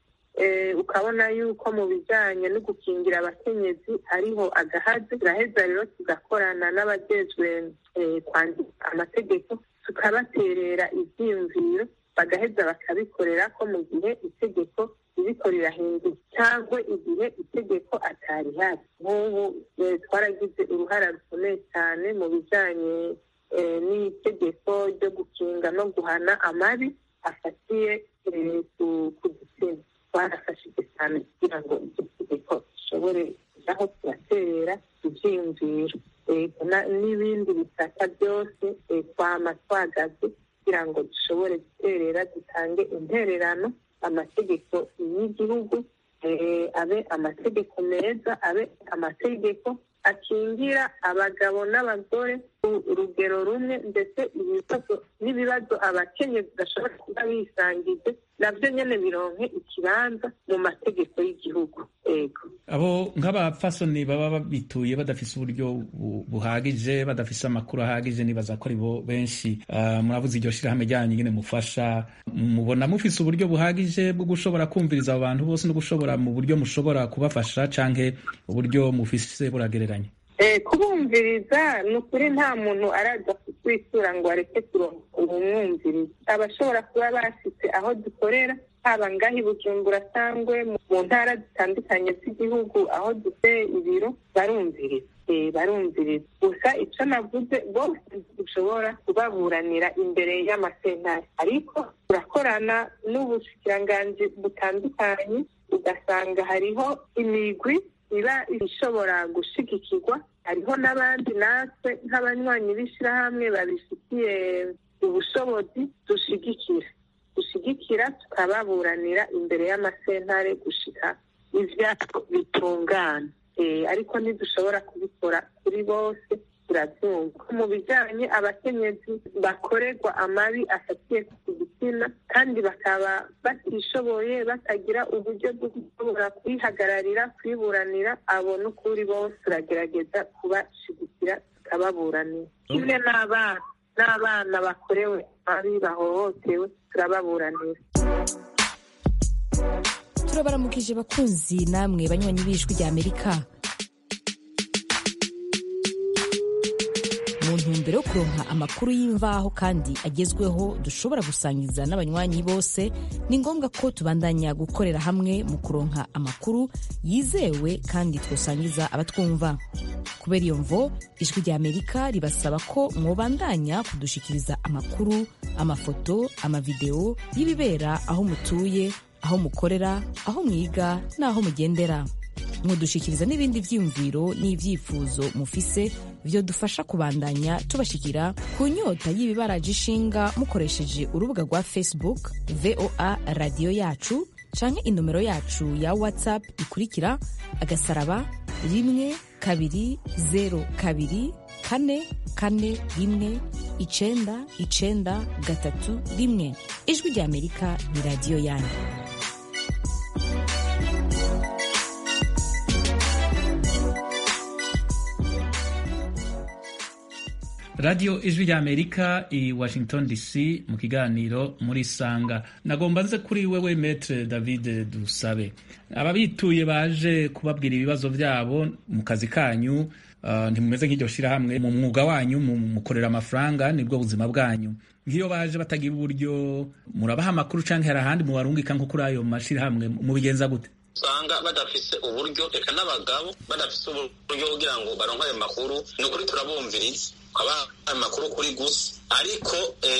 ukabona yuko mu bijyanye no gukingira abakenyezi hariho agahazi turaheza rero tugakorana n'abajejwe kwandika amategeko tukabaterera ibyiyumviro bagaheza bakabikorera ko mu gihe itegeko ririko rirahinduka cyangwa igihe itegeko atari hari nk'ubu twaragize uruhara rukomeye cyane mu bijyanye n'itegeko ryo gukinga no guhana amabi afatiye ku gitsina twarafashije cyane kugira ngo iryo tegeko rishobore aho turaterera ibyiyumviro n'ibindi bisata byose twama twagaze kugira ngo dushobore guterera dutange intererano amategeko y'igihugu abe amategeko meza abe amategeko akingira abagabo n'abagore ku rugero rumwe ndetse ibibazo n'ibibazo abakenyezi bashobora kuba bisangije nabyo nyine bironke ikibanza mu mategeko y'igihugu ego abo nk'abapfasoni baba babituye badafise uburyo buhagije badafise amakuru ahagije nibaza ko ari bo benshi muravuze iryo shirahamwe ryanyu nyine mufasha mubona mufise uburyo buhagije bwo gushobora kumviriza abo bantu bose no gushobora mu buryo mushobora kubafasha canke uburyo mufise buragereranye kubumviriza ni ukuri nta muntu araza kutwisura ngo areke ubumwumviriza abashobora kuba bashyitse aho dukorera haba ngaho i bujumbura cyangwa mu ntara zitandukanye z'igihugu aho dufite ibiro barumviriza barumviriza gusa icyo navuze bose dushobora kubaburanira imbere y'amasentare ariko turakorana n'ubushikiranganji butandukanye ugasanga hariho imigwi iba ishobora gushigikirwa hariho n'abandi natwe nk'abanywanyi b'ishyirahamwe babifitiye ubushobozi dushigikira dushigikira tukababuranira imbere y'amasentare gushika ivyabo bitungana ariko ntidushobora kubikora kuri bose turabyumva mu bijyanye abakenyezi bakorerwa amabi afatiye ku gitsina kandi bakaba batishoboye batagira uburyo bwo gushobora kwihagararira kwiburanira abo n'ukuri bose turagerageza kubashigikira tukababuranira kimwe n'abana n'abana bakorewe amabi bahohotewe turababuranira turabaramukije bakunzi namwe banywanyi b'ijwi rya amerika mu mu ntumbero yo kuronka amakuru y'imvaho kandi agezweho dushobora gusangiza n'abanywanyi bose ni ngombwa ko tubandanya gukorera hamwe mu kuronka amakuru yizewe kandi twosangiza abatwumva kubera iyo mvo ijwi rya amerika ribasaba ko mwobandanya kudushikiriza amakuru amafoto amavideo y'ibibera aho mutuye aho mukorera aho mwiga n'aho mugendera mudushikiriza n'ibindi vyiyumviro n'ivyifuzo mufise vyo dufasha kubandanya tubashikira ku nyota y'ibibaraje ishinga mukoresheje urubuga rwa facebook voa radiyo yacu canke inomero yacu ya whatsapp ikurikira agasaraba rimwe kabiri zero kabiri kane kane rimwe icenda icenda gatatu rimwe ijwi rya amerika ni radiyo yanyu radiyo ijwi rya amerika i washington dc mu kiganiro muri sanga nagomba nze kuri wewe metre david dusabe ababituye baje kubabwira ibibazo byabo mu kazi kanyu uh, ntimumeze nk'iryo shirahamwe mu mwuga wanyu mukorera amafaranga nibwo buzima bwanyu nk'iyo baje batagira uburyo murabaha amakuru canke hari ahandi mubarungika nko kuri ayo mashirahamwe mubigenza gute usanga badafise uburyo reka n'abagabo badafise uburyo kugira ngo baronke ayo makuru ni ukuri turabumviriza ukaba amakuru kuri gusa ariko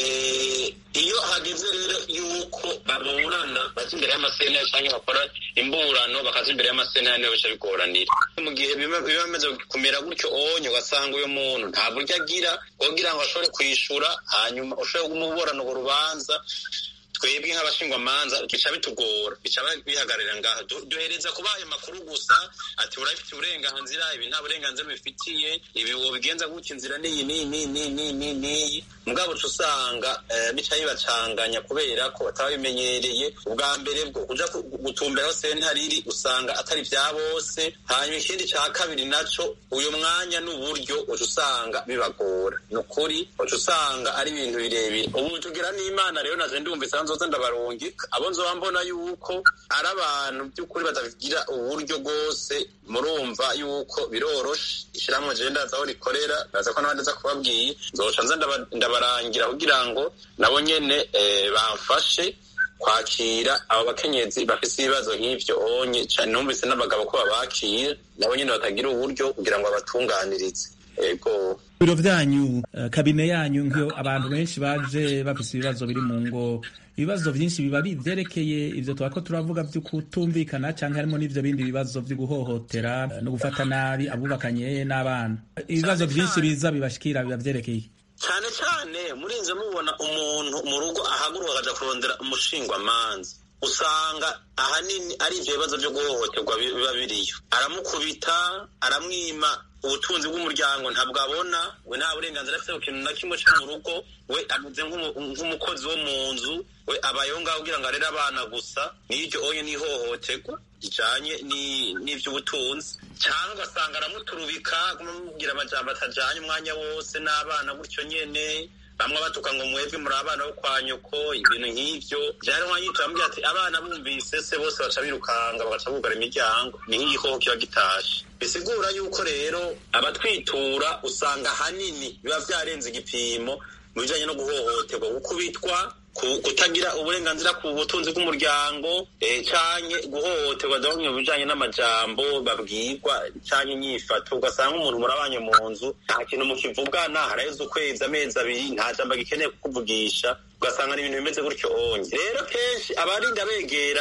iyo hageze rero yuko baburana baza imbere y'amasena cyangwa bakora imburano bakaza imbere y'amasena niyo bica bigoranira mu gihe biba bimeze kumera gutyo onye ugasanga uyu muntu nta buryo agira kugira ngo ashobore kwishura hanyuma ushobore kumuburana urwo rubanza twebwe nk'abashingwamanza bica bitugora bica bihagararira ngaho duhereza kubaha ayo makuru gusa ati urabifite uburenganzira ibi nta burenganzira bifitiye ibi wobigenza gutya inzira niyi niyi niyi niyi niyi niyi mugabo uca usanga bica bibacanganya kubera ko bataba bimenyereye ubwa mbere bwo kuja gutumberaho sentariri usanga atari vya bose hanyuma ikindi ca kabiri naco uyu mwanya n'uburyo uca usanga bibagora ni ukuri uca usanga ari ibintu birebire ubu tugira n'imana rero naje ndumvise nzoza ndabarungika abo nzoba mbona yuko ari abantu by'ukuri batagira uburyo bwose murumva yuko biroroshe ishyirahamwe jewe ndaza aho rikorera ndaza ko n'abandi aza kubabwiye nzoca nza ndabarangira kugira ngo nabo nyene bamfashe kwakira abo bakenyezi bafise ibibazo nk'ivyo onye cane numvise n'abagabo ko babakira nabo nyene batagira uburyo kugira ngo babatunganirize ego biro vyanyu uh, kabine yanyu nk'iyo abantu benshi baje bafise ibibazo biri mu ngo ibibazo vyinshi biba bivyerekeye ivyo twako turavuga vyo kutumvikana canke harimo n'ivyo bindi bibazo vyo guhohotera uh, no gufata nabi abubakanye n'abana ibibazo vyinshi biza bibashikira biba vyerekeye cyane cyane murinze mubona umuntu mu rugo ahaguruka akaja kurondera umushingwamanza usanga ahanini ari ivyo bibazo vyo guhohoterwa biba biriyo aramukubita aramwima ubutunzi bw'umuryango ntabwo abona we nta burenganzira afite ku kintu na kimwe cyo mu rugo we ameze nk'umukozi wo mu nzu we abayeho ngaho kugira ngo arere abana gusa n'iryo onye n'ihohoterwa rijanye n'ivy'ubutunzi cyangwa ugasanga aramuturubika kumubwira amajambo atajanye umwanya wose n'abana gutyo nyene bamwe batuka ngo mwebwe muri abana bo kwa nyoko ibintu nk'ivyo vyari nkanyito bamubwira ati abana bumvise se bose baca birukanga bagaca bugara imiryango ni nk'igikoko kiba gitashe bisigura yuko rero abatwitura usanga hanini biba vyarenze igipimo mu bijanye no guhohoterwa gukubitwa kutagira uburenganzira ku butunzi bw'umuryango canke guhohoterwa bamwe mu bijanye n'amajambo babwirwa canke inyifato ugasanga umuntu murabanye mu nzu nta kintu mukivugana haraheze ukwezi amezi abiri nta jambo agikeneye kukuvugisha ugasanga ni ibintu bimeze gutyo onye rero kenshi abarinda begera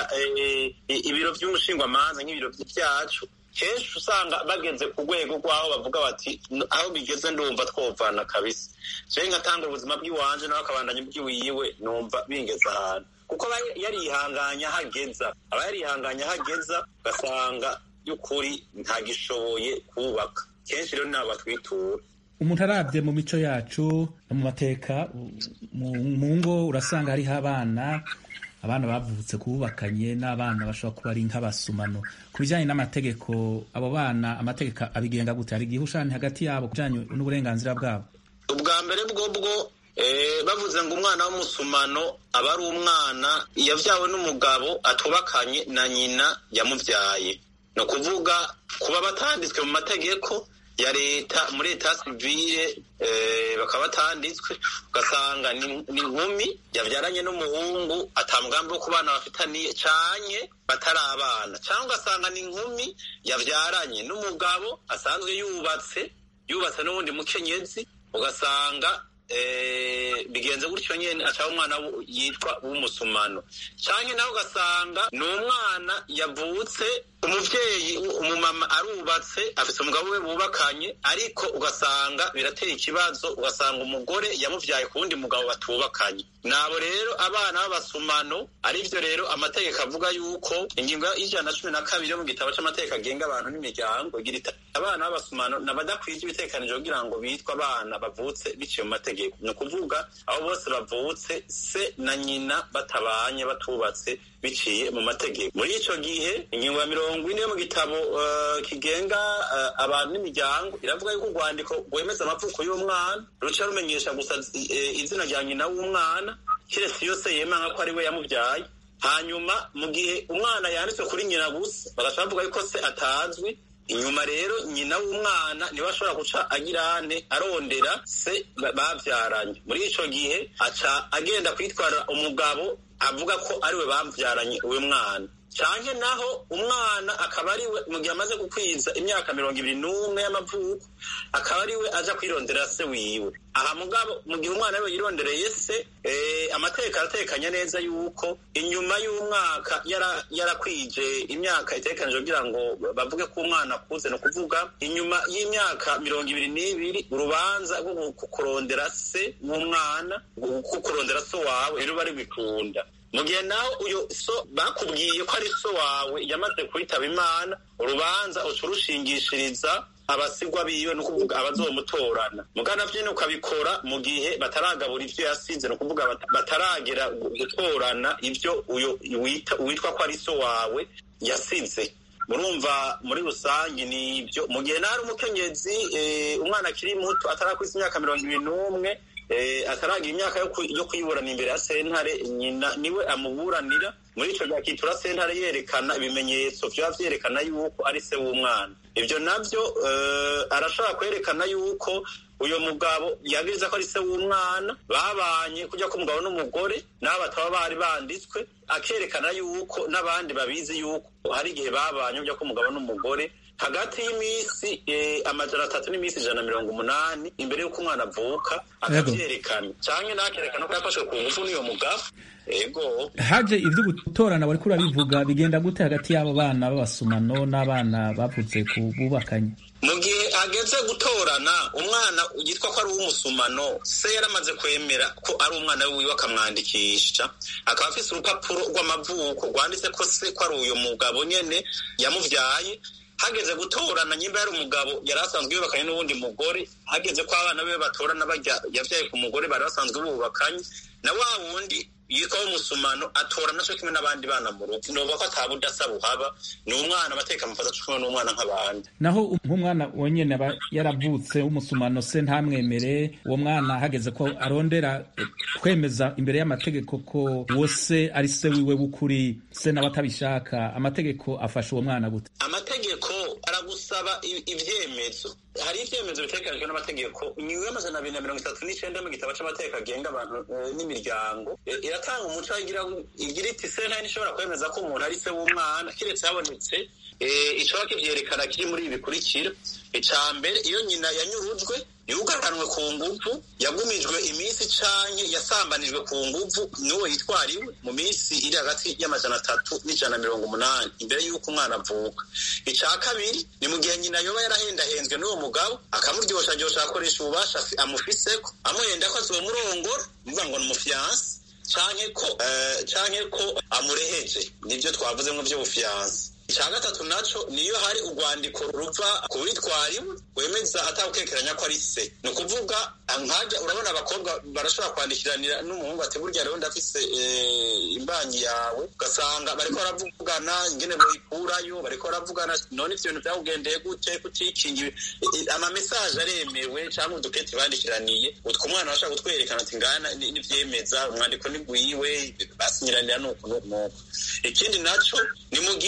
ibiro vy'umushingwamanza nk'ibiro vyacu kenshi usanga bageze ku rwego rw'aho bavuga bati aho bigeze ndumva twovana kabisa jewe ngatanga ubuzima bw'iwanje nawe akabandanya ubwiwiwe numva bingeze ahantu kuko aba yarihanganya hageza aba yarihanganya hageza ugasanga by'ukuri ntagishoboye kubaka kenshi rero nabo batwitura umuntu arabye mu mico yacu no mu mateka mu ngo urasanga hariho abana abana bavutse kububakanye n'abana bashobora kuba ari nk'abasumano ku bijyanye n'amategeko abo bana amategeko abigenga gute hari igihushani hagati yabo ku bijyanye n'uburenganzira bwabo ubwa mbere bwo bwo bavuze ngo umwana w'umusumano aba ari umwana yabyawe n'umugabo atubakanye na nyina yamubyaye ni ukuvuga kuba batanditswe mu mategeko ya leta muri leta sivile bakaba batanditswe ugasanga ni inkumi yabyaranye n'umuhungu atamugambi wo kubana bafitaniye canye batari abana cyangwa ugasanga ni inkumi yabyaranye n'umugabo asanzwe yubatse yubatse n'ubundi mukenyezi ugasanga bigenze gutyo nyine acaho umwana yitwa w'umusumano cyangwa nawe ugasanga ni umwana yavutse umubyeyi umumama arubatse afite umugabo we bubakanye ariko ugasanga birateye ikibazo ugasanga umugore yamubyaye ku wundi mugabo batubakanye nabo rero abana b'abasumano aribyo rero amategeko avuga yuko ingingo y'ijana na cumi na kabiri yo mu gitabo cy'amategeko agenga abantu n'imiryango igira iti abana b'abasumano ni abadakwije ibitekanijwe kugira ngo bitwe abana bavutse biciye mu mategeko ni ukuvuga abo bose bavutse se na nyina batabanye batubatse biciye mu mategeko muri icyo gihe ingingo ya mirongo ine yo mu gitabo kigenga abantu n'imiryango iravuga yuko urwandiko rwemeza amavuko y'umwana ruca rumenyesha gusa izina rya nyina w'umwana keretse iyo se yemanga ko ari we yamubyaye hanyuma mu gihe umwana yanditswe kuri nyina gusa bagaca bavuga yuko se atazwi inyuma rero nyina w'umwana niwe ashobora guca agirane arondera se babyaranye muri icyo gihe aca agenda kwitwara umugabo avuga ko ariwe babyaranye uwo mwana cyane naho umwana akaba ariwe mu gihe amaze gukwiza imyaka mirongo ibiri n'umwe y'amavuko akaba ariwe aja kwirondera se wiwe aha mugabo mu gihe umwana we yirondereye se amategeko aratekanya neza yuko inyuma y'umwaka yarakwije imyaka itekanije kugira ngo bavuge ko umwana akuze ni ukuvuga inyuma y'imyaka mirongo ibiri n'ibiri urubanza rwo kurondera se w'umwana kurondera so wawe rero bari bikunda mu gihe naho uyu so bakubwiye ko ari so wawe yamaze kwitaba imana urubanza uca urushingishiriza abasigwa biwe ni ukuvuga abazomutorana mugana vyene ukabikora mu gihe bataragabura ivyo yasize ni ukuvuga bataragera gutorana ivyo uyo witwa ko ari so wawe yasize murumva muri rusange ni ibyo mu gihe nari umukenyezi umwana akiri muto atarakwiza imyaka mirongo ibiri n'umwe ataragira imyaka yo kuyiburana imbere ya sentare nyina niwe amuburanira muri icyo gihe akitura sentare yerekana ibimenyetso byaba byerekana yuko ari se w'umwana ibyo nabyo arashobora kwerekana yuko uyu mugabo yabiriza ko ari se w'umwana babanye kujya ko umugabo n'umugore nabo bataba bari banditswe akerekana yuko n'abandi babizi yuko hari igihe babanye kujya ko umugabo n'umugore hagati y'iminsi amajana atatu n'iminsi ijana na mirongo umunani imbere y'uko umwana avuka akabyerekana cyangwa nakerekana ko yafashwe ku ngufu n'uyo mugabo ego haje ibyo gutorana wari kurabivuga bigenda gute hagati y'abo bana b'abasumano n'abana bavutse ku bubakanye mu gihe ageze gutorana umwana yitwa ko ari uw'umusumano se yaramaze kwemera ko ari umwana wiwe akamwandikisha akaba afise urupapuro rw'amavuko rwanditse ko se ko ari uyu mugabo nyene yamuvyaye hageze gutorana nyimba yari umugabo yari asanzwe yubakanye n'uwundi mugore hageze ko abana be batorana bajya yavyaye ku mugore bari basanzwe bubakanye na wa wundi yitwa w'umusumano atorana co kimwe n'abandi bana mu rugo novuga ko atabudasa buhaba ni umwana amateka amufata co kimwe n'umwana nk'abandi naho nk'umwana wonyene aba yaravutse w'umusumano se ntamwemere uwo mwana hageze ko arondera kwemeza imbere y'amategeko ko uwo se ari se wiwe w'ukuri se nawe atabishaka amategeko afasha uwo mwana gute amategeko aragusaba ivyemezo hari ivyemezo bitegekanijwe n'amategeko ingingo y'amajana abiri na mirongo itatu n'icenda mu gitabo c'amategeko agenga abantu n'imiryango iratanga umuco igira iti sentare ntishobora kwemeza ko umuntu ari se w'umwana kiretse habonetse icoba kivyerekana kiri muri ibi bikurikira ica mbere iyo nyina yanyurujwe yugaranwe ku nguvu yagumijwe iminsi canke yasambanijwe ku nguvu n'uwo yitwariwe mu minsi iri hagati y'amajana atatu n'ijana mirongo umunani imbere y'uko umwana avuka ica kabiri ni mu gihe nyina yoba yarahendahenzwe n'uwo mugabo akamuryoshajyosha akoresha ububasha amufiseko amuhenda ko azomurongora bivuga ngo ni umufiyansi canke ko canke ko amureheje nivyo twavuzemwo vy'ubufiyansi icya gatatu naco niyo hari urwandiko ruva ku witwariwe wemeza atawukekeranya ko ari se ni ukuvuga nkajya urabona abakobwa barashobora kwandikiranira n'umuhungu ati burya rero ndafise imbanyi yawe ugasanga bariko baravugana ingene boyikurayo bariko baravugana none ivyo bintu vyakugendeye gute kutikingi amamesaje aremewe cyangwa uduketi bandikiraniye utwo umwana bashaka kutwerekana ati ngana nivyemeza umwandiko ni gwiwe basinyiranira nuku nuku nuku ikindi naco ni mu gihe uwitwa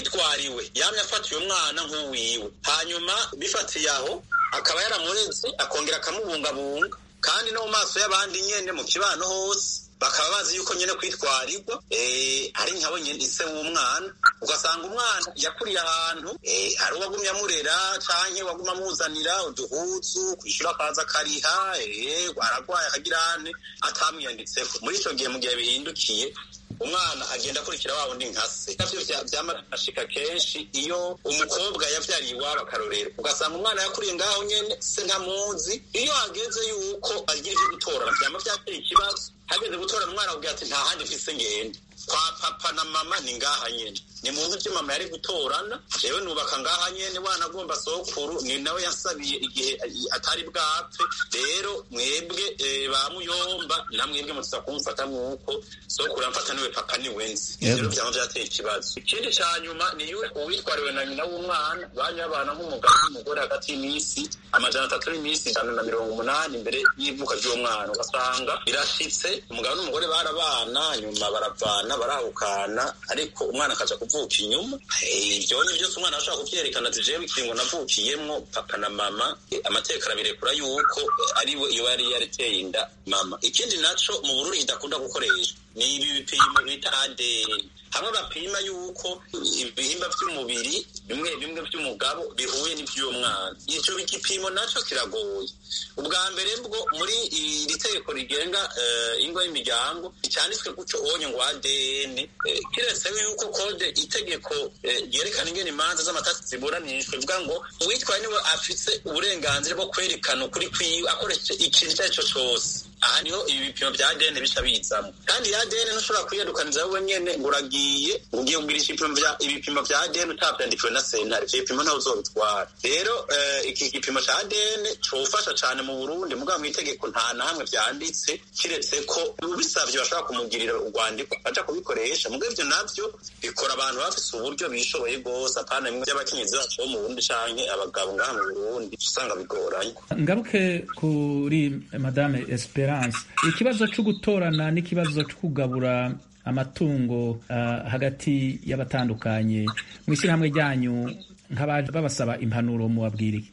witwariwe yamye afatiye umwana nk'uwiwe hanyuma bifatiye aho akaba yaramureze akongera akamubungabunga kandi no mu maso y'abandi nyene mu kibano hose bakaba bazi yuko nyene kwitwarirwa ari nkabo nyene ise w'umwana ugasanga umwana yakuriye ahantu hari uwagumye amurera canke waguma amuzanira uduhuzu kwishura akaza akariha aragwaye akagirane atamwiyanditseko muri ico gihe mu gihe bihindukiye umwana agenda akurikira wa wundi nka se navyo vyamashika kenshi iyo umukobwa yavyariye iwabo akarorero ugasanga umwana yakuriye ngaho nyene se ntamuzi iyo hageze yuko agira ivyo gutorana vyama vyateye ikibazo hageze gutora umwana akubwira ati nta handi mfise ngende kwa papa na mama ni ngaha nyene ni mu nzu mama yari gutorana jewe nubaka ngaha nyene wana agomba sokuru ni nawe yasabiye igihe atari bwapfe rero mwebwe ba muyomba na mwebwe mutuza kumfata nk'uko sokuru amfata niwe papa ni wenzi rero vyama vyateye ikibazo ikindi ca nyuma ni uwitwariwe na nyina w'umwana banyabana nk'umugabo n'umugore hagati y'imisi amajana atatu n'imisi ijana na mirongo umunani imbere y'ivuka ry'uwo mwana ugasanga birashitse umugabo n'umugore barabana nyuma baravana barahukana ariko umwana akaja kuvuka inyuma ivyonye vyose umwana ashobora kuvyerekana ati jewe ikiringo navukiyemwo papa na mama amateka arabirekura yuko ariwe iyo yari yariteye inda mama ikindi naco mu burundi kidakunda gukoreshwa ni ibi bipimo bita ADN hamwe bapima yuko ibihimba vy'umubiri bimwe bimwe vy'umugabo bihuye n'ivy'uwo mwana ico igipimo naco kiragoye ubwa mbere bwo muri iri tegeko rigenga ingo y'imiryango cyanditswe guco onye ngo ADN kiretse yuko kode itegeko ryerekana ingene imanza z'amatasi ziburanishwe bivuga ngo uwitwaye niwe afise uburenganzira bwo kwerekana ukuri kwiwe akoresheje ikintu icyo ari cyo cose aha niho ibi bipimo vya ADN bica bizamo kandi ya ADN ntushobora kwiyadukaniza wowe nyene ngo uragiye ugiye kugirisha ibipimo vya ibipimo vya ADN utavyandikiwe na sentare ivyo bipimo ntawe uzobitwara rero iki gipimo ca ADN cofasha cane mu Burundi mugabo mw'itegeko nta na hamwe vyanditse kiretse ko ubisavye bashobora kumugirira urwandiko aja kubikoresha mugabo ivyo navyo bikora abantu bafise uburyo bishoboye gose apana bimwe vy'abakenyezi bacu bo mu Burundi canke abagabo ngaha mu Burundi usanga bigoranye ngaruke kuri madame Esperance ikibazo cyo gutorana n'ikibazo cyo kugabura amatungo uh, hagati y'abatandukanye mu ishyirahamwe ryanyu nk'abaje babasaba impanuro mubabwiriye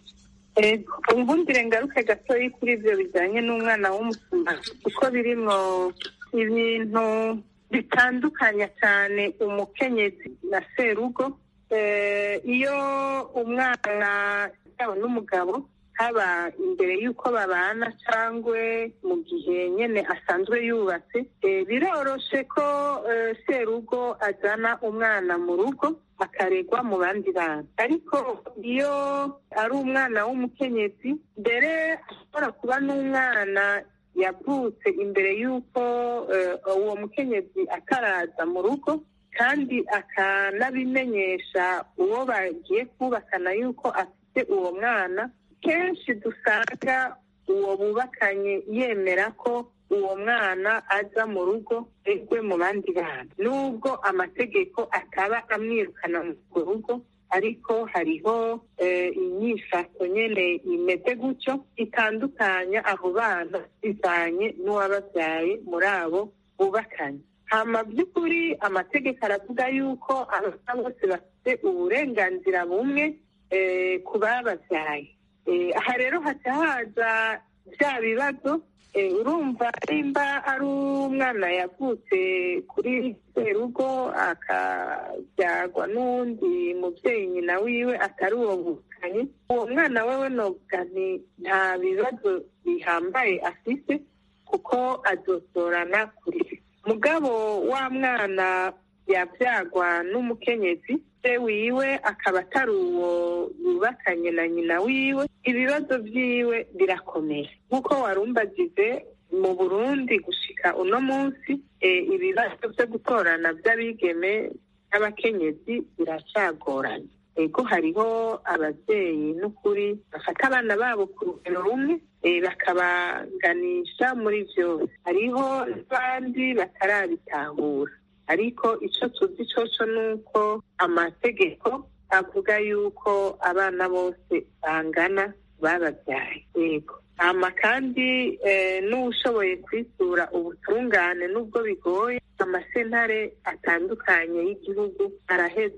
umbundire ngaruke gatoyi kuri ibyo bijyanye n'umwana w'umusuma kuko birimwo ibintu bitandukanya cyane umukenyezi na serugo iyo umwana yaba n'umugabo haba imbere y'uko babana cyangwa mu gihe nyine asanzwe yubatse biroroshe ko serugo azana umwana mu rugo akaregwa mu bandi bana ariko iyo ari umwana w'umukenyezi mbere ashobora kuba n'umwana yavutse imbere y'uko uwo mukenyezi ataraza mu rugo kandi akanabimenyesha uwo bagiye kubakana yuko afite uwo mwana kenshi dusanga uwo bubakanye yemera ko uwo mwana aza mu rugo egwe mu bandi bana nubwo amategeko ataba amwirukana mu rugo ariko hariho inyifato nyine imeze gutyo itandukanya abo bana bivanye n'uwababyaye muri abo bubakanye hama by'ukuri amategeko aravuga yuko abana bose bafite uburenganzira bumwe ku bababyaye aha rero haca haza bya bibazo urumva nimba ari umwana yavutse kuri serugo akabyagwa n'uwundi mubyeyi nyina wiwe atari uwo bukanye uwo mwana wewe novuga nti nta bibazo bihambaye afite kuko azosorana kuri mugabo wa mwana yabyagwa n'umukenyezi se wiwe akaba atari uwo yubakanye na nyina wiwe ibibazo byiwe birakomeye nk'uko warumbagize mu burundi gushika uno munsi ibibazo byo gutorana by'abigeme n'abakenyezi biracyagoranye ego hariho ababyeyi n'ukuri bafata abana babo ku rugero rumwe bakabaganisha muri byose hariho n'abandi batarabitahura ariko icyo tuzi cyoco ni uko amategeko avuga yuko abana bose bangana bababyaye yego hama kandi n'ushoboye kwisura ubutungane n'ubwo bigoye amasentare atandukanye y'igihugu araheza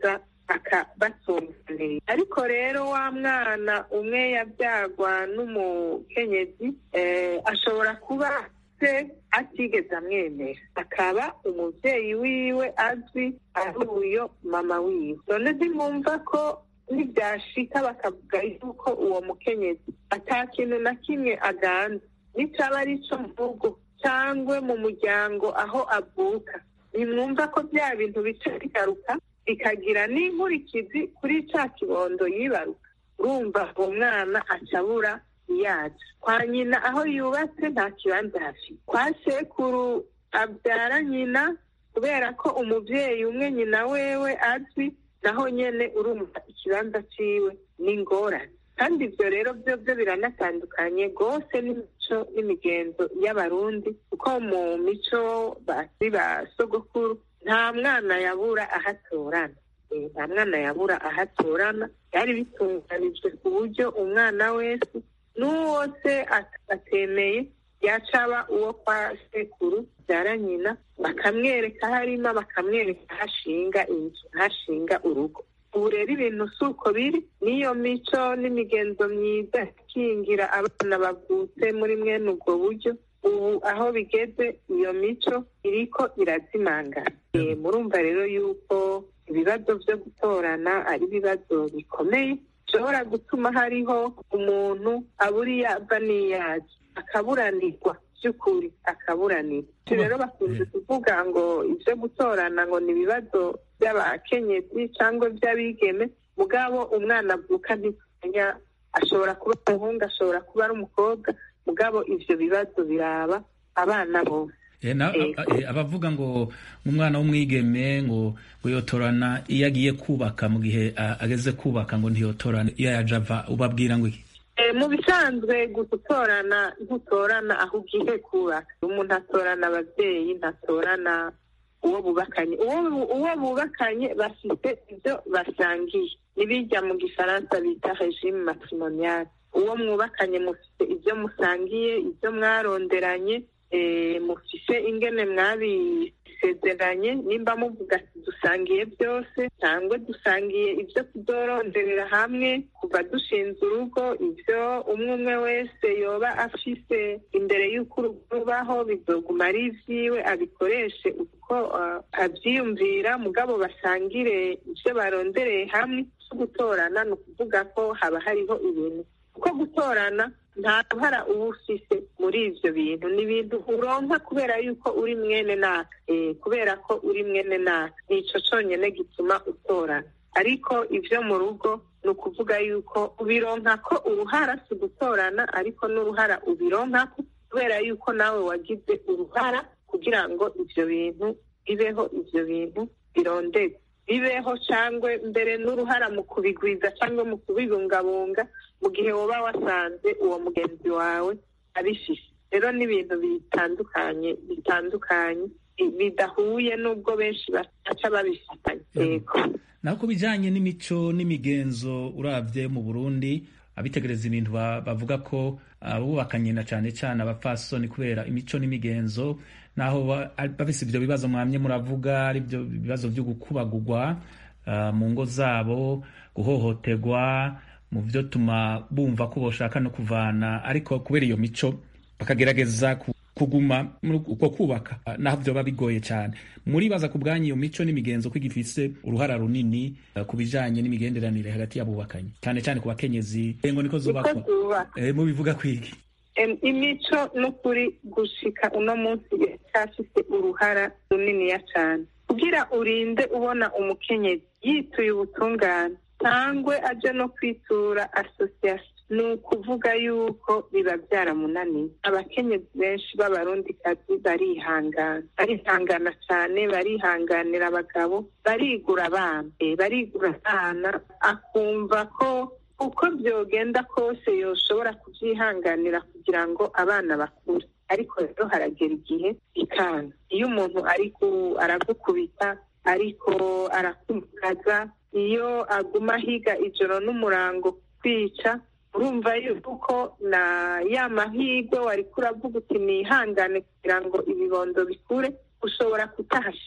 akabatunganiriza ariko rero wa mwana umwe yabyagwa n'umukenyezi eh, ashobora kuba se atigeze amwemera akaba umubyeyi wiwe azwi ari uyo mama wiwe none ntimwumva ko nibyashika bakavuga yuko uwo mukenyezi ata kintu na kimwe aganza nicaba ari ico mu rugo cyangwa mu muryango aho avuka nimwumva ko bya bintu bica bigaruka bikagira n'inkurikizi kuri ca kibondo yibaruka urumva uwo mwana acabura yacu kwa nyina aho yubatse nta kibanza hafite kwa sekuru abyara nyina kubera ko umubyeyi umwe nyina wewe azwi naho nyene urumva ikibanza ciwe n'ingorane kandi ibyo rero byo byo biranatandukanye rwose n'imico n'imigenzo y'abarundi kuko mu mico basi ba sogokuru nta mwana yabura ahatorana Eh, nta mwana yabura ahatorana byari bitunganijwe ku buryo umwana wese n'uwo se at- atemeye yacaba uwo kwa sekuru byara nyina bakamwereka aho arima bakamwereka aho ashinga inzu aho ashinga urugo ubu rero ibintu si uko biri n'iyo mico n'imigenzo myiza ikingira abana bavutse muri mwene ubwo buryo ubu aho bigeze iyo mico iriko irazimangana Eh, murumva rero yuko ibibazo byo gutorana ari ibibazo bikomeye bishobora gutuma hariho umuntu abura iyo ava n'iyaje akaburanirwa by'ukuri akaburanirwa Ivyo rero bakunze kuvuga ngo ibyo gutorana ngo ni ibibazo by'abakenyezi cyangwa by'abigeme mugabo umwana avuka ntitumenya ashobora kuba umuhungu ashobora kuba ari umukobwa mugabo ivyo bibazo biraba abana bose Eh, na- Eh. a- eh, abavuga ngo umwana w'umwigeme ngo ngo yotorana iyo agiye kubaka mu gihe a- ageze kubaka ngo ntiyotorana iyo yaje ava ubabwira ngo iki Eh, mu bisanzwe gutorana ntutorana aho ugiye kubaka umuntu atorana ababyeyi ntatorana uwo bubakanye uwo uwo bubakanye bafite ibyo basangiye nibijya mu gifaransa bita regime matrimoniale uwo mwubakanye mufite ibyo musangiye ibyo mwaronderanye eh, mufise ingene mwabisezeranye nimba muvuga ati dusangiye byose cyangwa dusangiye ibyo tuzoronderera hamwe kuva dushinze urugo ibyo umwe umwe wese yoba afise imbere y'uko urugo rubaho bizoguma ari ivyiwe abikoreshe uko uh, avyiyumvira mugabo basangire ivyo barondereye hamwe cyo gutorana ni ukuvuga ko haba hariho ibintu kuko gutorana nta ruhara uba ufise muri ivyo bintu ni ibintu uronka kubera yuko uri mwene naka eh, kubera ko uri mwene naka nico conyene gituma utorana ariko ivyo mu rugo ni ukuvuga yuko ubironka ko uruhara si ugutorana ariko n'uruhara ubironkako kubera yuko nawe wagize uruhara kugira ngo ivyo bintu bibeho ivyo bintu birondegwe bibeho cyangwa mbere n'uruhara mu kubigwiza cyangwa mu kubibungabunga mu gihe woba wasanze uwo mugenzi wawe abifise rero ni ibintu bitandukanye bitandukanye bi- bidahuye n'ubwo benshi baca babifatanya yego naho ku bijyanye n'imico n'imigenzo urabye mu burundi abitegereza ibintu ba- bavuga ko abubakanye na cyane cyane abapfasoni kubera imico n'imigenzo naho ba- ari- bafise ibyo bibazo mwamye muravuga ari byo bibazo byo gukubagurwa ah, mu ngo zabo guhohoterwa mu byo tuma bumva ko boshaka no kuvana ariko kubera iyo mico bakagerageza ku- kuguma muri uko kubaka ah, naho byoba bigoye cyane muribaza ku bwanyu iyo mico n'imigenzo ko igifise uruhara runini ah, ku bijanye n'imigenderanire hagati y'abubakanye cyane cyane ku bakenyezi ngo niko uko zubakwa zubaka Eh, mubivuga kwiki Em, imico n'ukuri gushika uno munsi iracyafise uruhara runiniya cyane kugira urinde ubona umukenyezi yituye ubutungane cyangwa aje no kwitura asosiyasiyo ni ukuvuga yuko biba byaramunaniye abakenyezi benshi b'abarundikazi barihangana barihangana cyane barihanganira abagabo barigura abana Eh, barigura abana akumva ko uko byogenda kose yoshobora kubyihanganira kugira ngo abana bakure ariko rero haragera igihe ikanga iyo umuntu ari ku- aragukubita ariko arakumagaza iyo aguma ahiga ijoro n'umurango kwica urumva yuko na ya mahirwe wari kuravuga uti nihangane kugira ngo ibibondo bikure ushobora kutahashika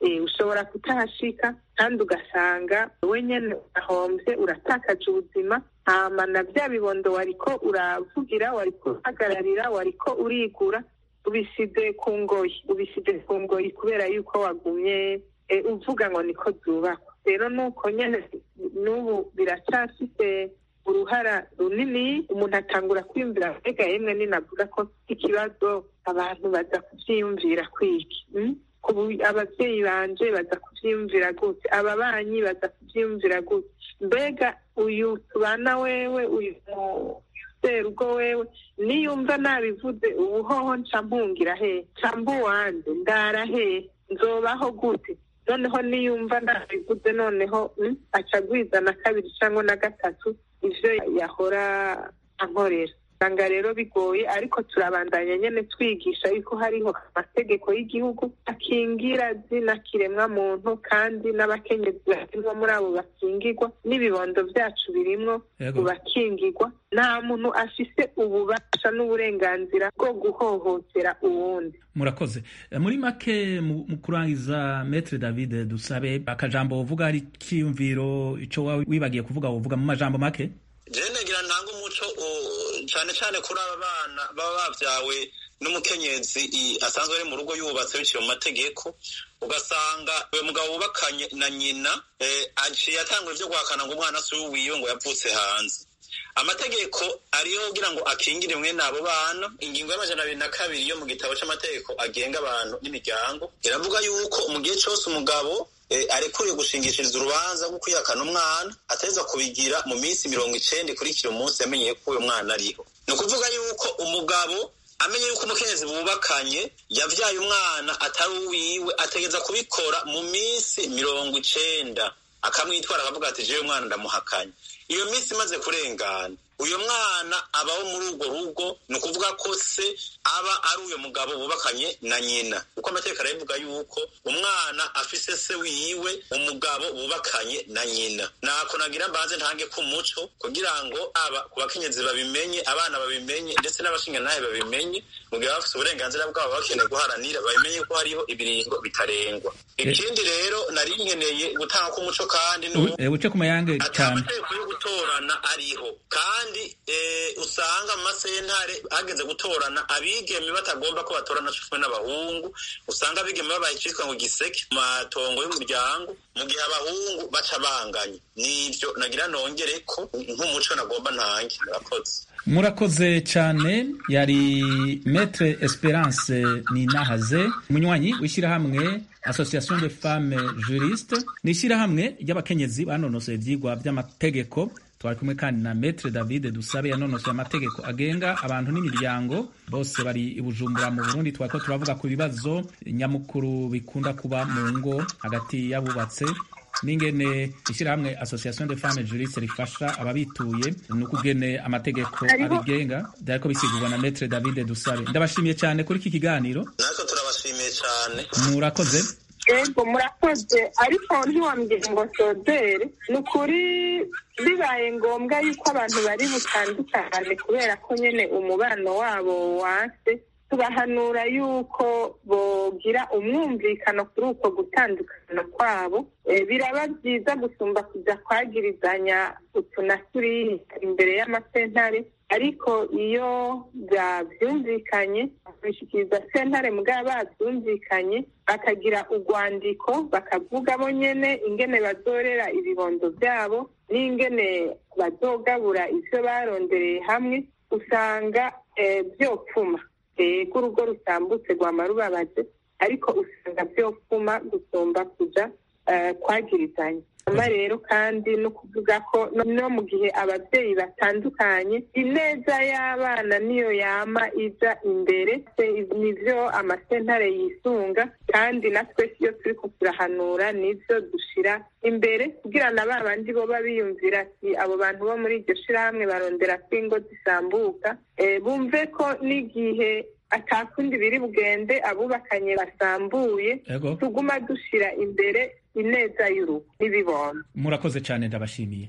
ushobora kutahashika kandi ugasanga we nyene urahombye uratakaje ubuzima hama na bya bibondo wariko uravugira wariko uhagararira wariko urigura ubisize ku ngoyi ubisize ku ngoyi kubera yuko wagumye uvuga ngo niko zubakwa rero nuko nyene n'ubu biracyafite uruhara runini umuntu atangura kwiyumvira mbega yemwe ninavuga ko ikibazo abantu baza kuvyiyumvira kwiki abavyeyi banje baza kuvyiyumvira gute ababanyi baza kuvyiyumvira gute mbega uyu tubana wewe uyu serugo wewe niyumva nabivuze ubuhoho nca mpungira hehe nca mbuwanje ndara hehe nzobaho gute noneho niyumva nabivuze noneho aca agwiza na kabiri cyangwa na gatatu ivyo yahora ankorera usanga rero bigoye ariko turabandanya nyene twigisha yuko hariho amategeko y'igihugu akingira zina kiremwa muntu kandi n'abakenyezi barimwo muri abo bakingirwa n'ibibondo vyacu birimwo mu bakingirwa nta muntu afise ububasha n'uburenganzira bwo guhohotera uwundi murakoze muri make mu kurangiza metre david dusabe akajambo wovuga ari kiyumviro ico wibagiye kuvuga wovuga mu majambo make jewe nagira ntanga umuco cyane cyane kuri aba bana baba bavyawe n'umukenyezi asanzwe ari mu rugo yubatse biciye mu mategeko ugasanga uyu mugabo wubakanye na nyina aciye atangura ivyo guhakana ngo umwana si wiwe ngo yavutse hanze amategeko ariyo kugira ngo akingire mwene abo bana ingingo y'amajana abiri na kabiri yo mu gitabo c'amategeko agenga abantu n'imiryango iravuga yuko mu gihe cose umugabo arekuriye gushingishiriza urubanza rwo kwihakana umwana ateza kubigira mu minsi mirongo icenda ikurikira umunsi yamenyeye ko uyo mwana ariho ni ukuvuga yuko umugabo amenye yuko umukenyezi bubakanye yavyaye umwana atari uwiwe ategeza kubikora mu minsi mirongo icenda akamwitwara akavuga ati jewe umwana ndamuhakanye iyo minsi imaze kurengana uyu mwana abaho muri urwo rugo ni ukuvuga ko se aba ari uyo mugabo bubakanye na nyina kuko amategeko arabivuga yuko umwana afise se wiwe umugabo bubakanye na nyina nako nagira mbanze ntange ku muco kugira ngo aba ku bakenyezi babimenye abana babimenye ndetse n'abashingantahe babimenye mu gihe bafise uburenganzira bwabo bakeneye guharanira babimenye ko hariho ibiringo bitarengwa ikindi rero nari nkeneye gutanga k'umuco kandi uce ku mayange cyane amategeko yo gutorana ariho kandi usanga mu masentare hageze gutorana abigeme batagomba ko batorana cufwe n'abahungu usanga abigeme babaye icitwa ngo giseke mu matongo y'umuryango mu gihe abahungu baca banganye nivyo nagira nongere ko nk'umuco nagomba ntange murakoze murakoze cyane yari metre esperance ninahaze umunywanyi w'ishyirahamwe association de femmes juriste ni ishyirahamwe ry'abakenyezi banonosoye ivyigwa vy'amategeko twari kumwe kandi na metre david dusabe yanonosoye amategeko agenga abantu n'imiryango bose bari i bujumbura mu burundi twariko turavuga ku bibazo nyamukuru bikunda kuba mu ngo hagati y'abubatse n'ingene ishyirahamwe association de femmes juriste rifasha ababituye ni ukugene amategeko abigenga byariko bisigurwa na metre david dusabe ndabashimiye cyane kuri iki kiganiro natwe turabashimiye cyane murakoze ego murakoze ariko ntiwambwira ngo sodere ni ukuri bibaye ngombwa yuko abantu bari butandukane kubera ko nyine umubano wabo wase tubahanura yuko bogira umwumvikano kuri uko gutandukana kwabo biraba byiza gusumba kujya kwagirizanya utu na turiya imbere y'amasentare ariko iyo babyumvikanye babishyikiriza sentare mugabo babyumvikanye bakagira urwandiko bakavuga bo nyene ingene bazorera ibibondo byabo n'ingene bazogabura ivyo barondereye hamwe usanga vyopfuma ego urugo rutambutse rwama rubabaje ariko usanga vyopfuma gusumba kuja kwagirizanya ama rero kandi no kuvuga ko no mu gihe ababyeyi batandukanye ineza y'abana niyo yama iza imbere nivyo amasentare yisunga kandi natwe iyo turiko turahanura nivyo dushira imbere kugira na ba bandi boba biyumvira ati abo bantu bo muri iryo shirahamwe barondera ko ingo zisambuka bumve ko n'igihe atakundi biri bugende abubakanye basambuye tuguma dushira imbere ineza y'urugo n'ibibona murakoze cyane ndabashimiye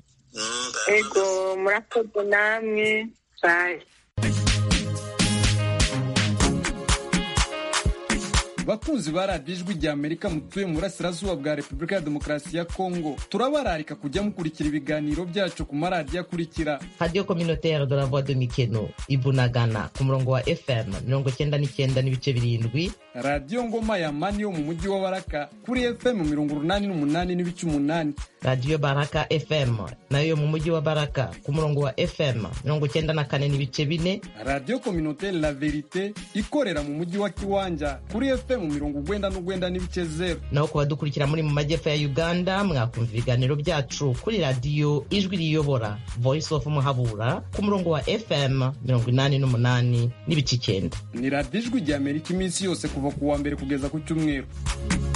ego murakoze namwe bayi bakunzi ba radiyo ijwi rya amerika mutuye mu burasirazuba bwa repubulika ya demokarasi ya kongo turabararika kujya mukurikira ibiganiro byacu ku maradiyo akurikira radiyo communautaire de la voix de mikeno ibunagana ku murongo wa fm mirongo cyenda n'icyenda n'ibice birindwi radiyo ngoma ya mani yo mu mujyi wa baraka kuri fm mirongo urunani n'umunani n'ibice umunani radiyo baraka fm nayo yo mu mujyi wa baraka ku murongo wa fm mirongo cyenda na kane n'ibice bine radiyo communautaire la verite ikorera mu mujyi wa kiwanja kuri fm mirongo ugwenda n'ugwenda n'ibice zero naho ku badukurikira muri mu majyepfo ya uganda mwakumva ibiganiro byacu kuri radiyo ijwi riyobora voice of muhabura ku murongo wa fm mirongo inani n'umunani n'ibice icyenda ni radiyo ijwi rya amerika iminsi yose kuva ku wa mbere kugeza ku cyumweru